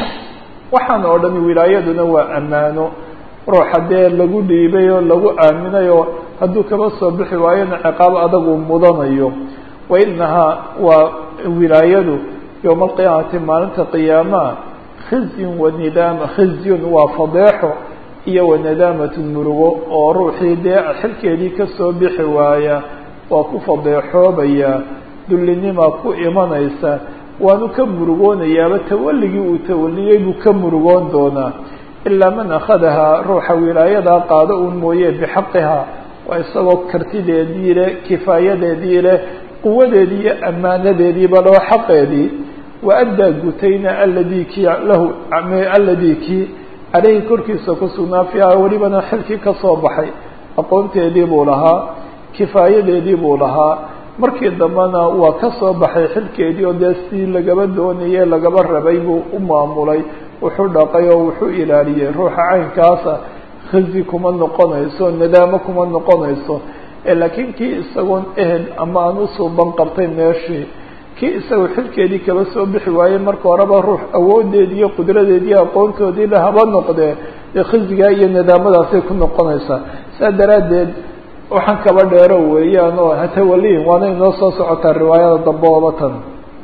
waxaan oo dhami wilaayaduna waa ammaano ruuxa dee lagu dhiibay oo lagu aaminay oo hadduu kaba soo bixi waayona ciqaab adagu mudanayo wa inahaa waa wilaayadu yowma alqiyaamati maalinta qiyaamaha khizyun wa nidaama khizyun waa fadeexo iyo wa nadaamatun murugo oo ruuxii dee xilkeedii kasoo bixi waaya waa ku fadeexoobaya dullinimaa ku imanaysa waanu ka murugoonayaaba tawalligii uu tawaliyey buu ka murugoon doonaa ilaa man akhadahaa ruuxa wilaayadaa qaado uun mooye bixaqihaa waa isagoo kartideedii leh kifaayadeedii leh quwadeedii iyo ammaanadeediiba loo xaqeedii wa addaa gutayna aladii kii lahu aladii kii caleyhi korkiisa ku sugnaa fiiha welibana xilkii ka soo baxay aqoonteedii buu lahaa kifaayadeedii buu lahaa markii dambena waa ka soo baxay xilkeedii oo dee si lagaba doonayey lagaba rabay buu u maamulay wuxuu dhaqay oo wuxuu ilaaliyey ruuxa caynkaasa khizi kuma noqonayso nadaamo kuma noqonayso laakiin kii isagoon ehel ama aan usuuban qabtay meeshii kii isagoo xilkeedii kaba soo bixi waayey marka horeba ruux awoodeedii iyo qudradeedii iyo aqoontoodii le haba noqdee dee khizigaa iyo nadaamadaasay ku noqonaysaa saa daraaddeed waxaan kaba dheero weeyaan oo hatawaliin waana inoo soo socotaa riwaayada dambe ooba tan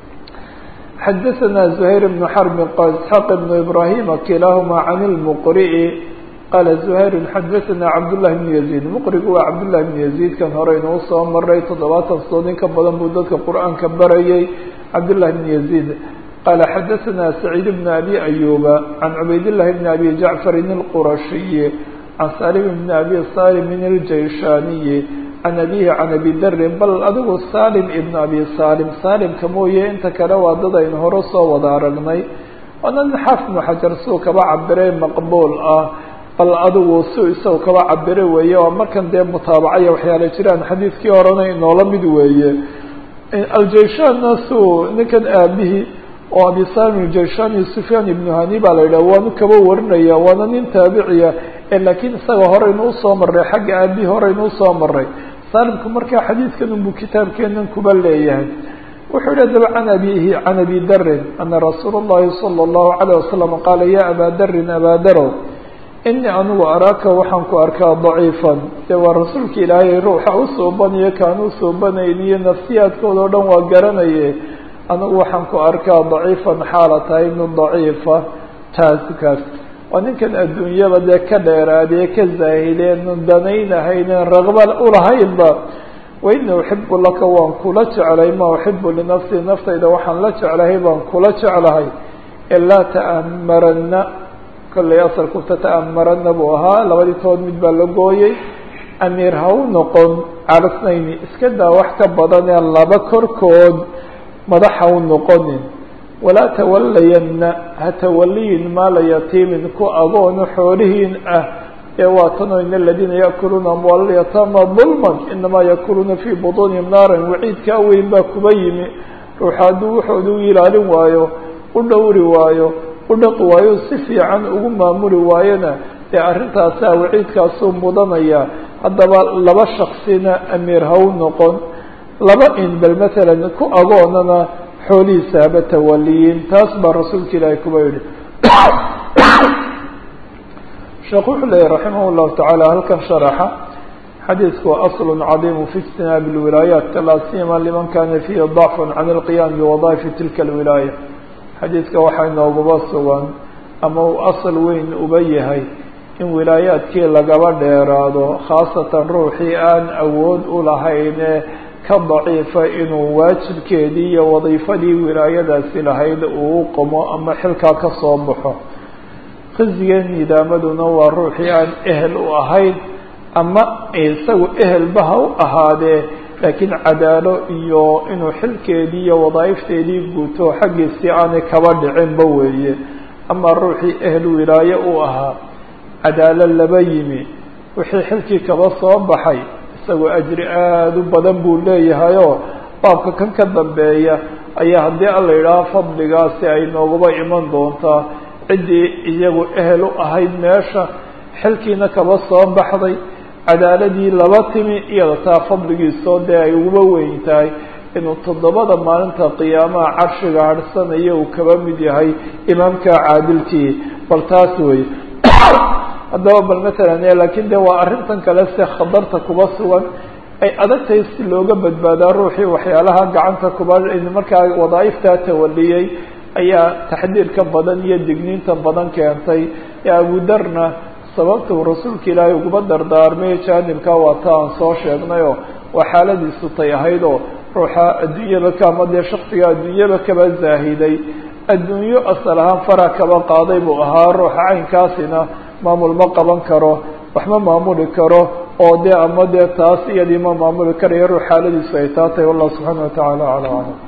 xadaثna زhayr بن xrb qal isxaaq بn ibrahima kilahuma can اlmqri'i qala زhayr xadaثna cabdالlahi بn yaزيid mqrigu waa cabdالlahi بn yaزيid kan hore inuu soo maray toddobaatan sood in ka badan buu dadka qur'aanka barayay cabdالlahi بn yaزيid qala xadaثna سacيid بn abi ayuba can cubaydالlahi بn abi jacfarin الqurashiyi can salim bn abi salimin اljayshaaniyi can abihi can abi darin bal adigu salim ibn abi salim salimka mooye inta kale waa dad aynu hore soo wada aragnay waana nin xaafid ibnu xajar suu kaba cabiray maqbuul ah bal adigu suu isagu kaba cabire weeye oo markan dee mutaabacaya waxyaala jiraan xadiidkii horena inoola mid weeye aljayshaanna suu ninkan aabihii oo abi salim aljayshaani sufyaan ibnu hani baa la yidhah waanu kaba warinaya waana nin taabiciya laakiin isaga horeynu usoo maray xagga aabi horeynu usoo maray saalimku markaa xadiidkan unbuu kitaabkeenan kuba leeyahay wuxuu yihi adaba can abihi can abi darin ana rasuula اllahi salى اllahu alayه wasalam qaala ya abaa darin abaa darow inii anigu araaka waxaan ku arkaa daciifan dee waa rasuulka ilaahay ruuxa u suubanayo kaan u suubanayn iyo nafsiyaadkooda o dhan waa garanaye anigu waxaan ku arkaa daciifan xaala tahay min daciifa taasi kaas waa ninkan adduunyaba dee ka dheeraadee ka zaahideen danaynahaynen raqba ulahaynba waini uxibu laka waan kula jeclay ma uxibu linafsii naftayda waxaan la jeclahay baan kula jeclahay ee laa ta'amarana kollay asalku tata'amarana buu ahaa labadii tood mid baa la gooyey amiir ha u noqon calasnayni iska daa wax ka badanee laba korkood madax ha u noqonin walaa tawalayana ha tawaliyin maala yatiimin ku agoonu xoolihiin ah ee waatano in aladiina yaakuluuna amwaal alyataama dulman inamaa yaakuluuna fii butuunihim naaran waciidkaa weyn baa kuba yimi ruuxa hadduu wuxooda u ilaalin waayo u dhowri waayo u dhaqi waayo si fiican ugu maamuli waayona dee arrintaasaa waciidkaasuu mudanaya haddaba laba shaksina amiir ha u noqon laba in bal matalan ku agoonana xoolihiisa haba tawaliyiin taas baa rasuulka ilaahay kuba yihi sheekh wuxuu leeyahy raximah llahu tacaala halkan sharaxa xadiidku waa asl cadiimu fi ijtinaabi اlwilaayaat laa siyama liman kana fiihi dacfu can اlqiyaam biwadaa'ifi tilka اlwilaaya xadiidka waxaa inooguba sugan ama uu asal weyn uba yahay in wilaayaadkii lagaba dheeraado khaasatan ruuxii aan awood u lahayne ka daciifa inuu waajibkeedii iyo wadiifadii wilaayadaasi lahayd uu qomo ama xilkaa ka soo baxo khizigeen nidaamaduna waa ruuxii aan ehel u ahayn ama isagu ehelba ha u ahaadee laakiin cadaalo iyo inuu xilkeedii iyo wadaa'ifteedii guuto xaggiisii aanay kaba dhicinba weeye ama ruuxii ehel wilaaye u ahaa cadaalo laba yimi wixii xilkii kaba soo baxay isagoo ajri aada u badan buu leeyahayoo baabka kan ka dambeeya ayaa haddii alla yidhaaho fadligaasi ay nooguba iman doontaa ciddii iyagu ehel u ahayd meesha xilkiina kaba soo baxday cadaaladii laba timi iyada taa fadligiisoo dee ay uguba weyn tahay inuu toddobada maalinta qiyaamaha carshiga harhsanayo uu kaba mid yahay imaamka caadilkii bal taas wey haddaba bal matalan laakiin de waa arrintan kale se khatarta kuba sugan ay adagtahay si looga badbaadaa ruuxii waxyaalaha gacanta kuba markaa wadaa'iftaa tawaliyey ayaa taxdiirka badan iyo digniinta badan keentay ee abudarna sababta uu rasuulka ilaahay uguba dardaarmay jaanibka waa ta aan soo sheegnayoo waa xaaladiisu tay ahaydoo ruuxa adduunyaba kaama dee shaksiga adduunyaba kaba zaahiday adduunyo asal ahaan fara kaba qaaday buu ahaa ruuxa caynkaasina maamul ma qaban karo wax ma maamuli karo oo dee ama dee taas iyadii ma maamuli karayo ruux xaaladiisu ay taa tahay wallahu subxaana watacaala aclam aclam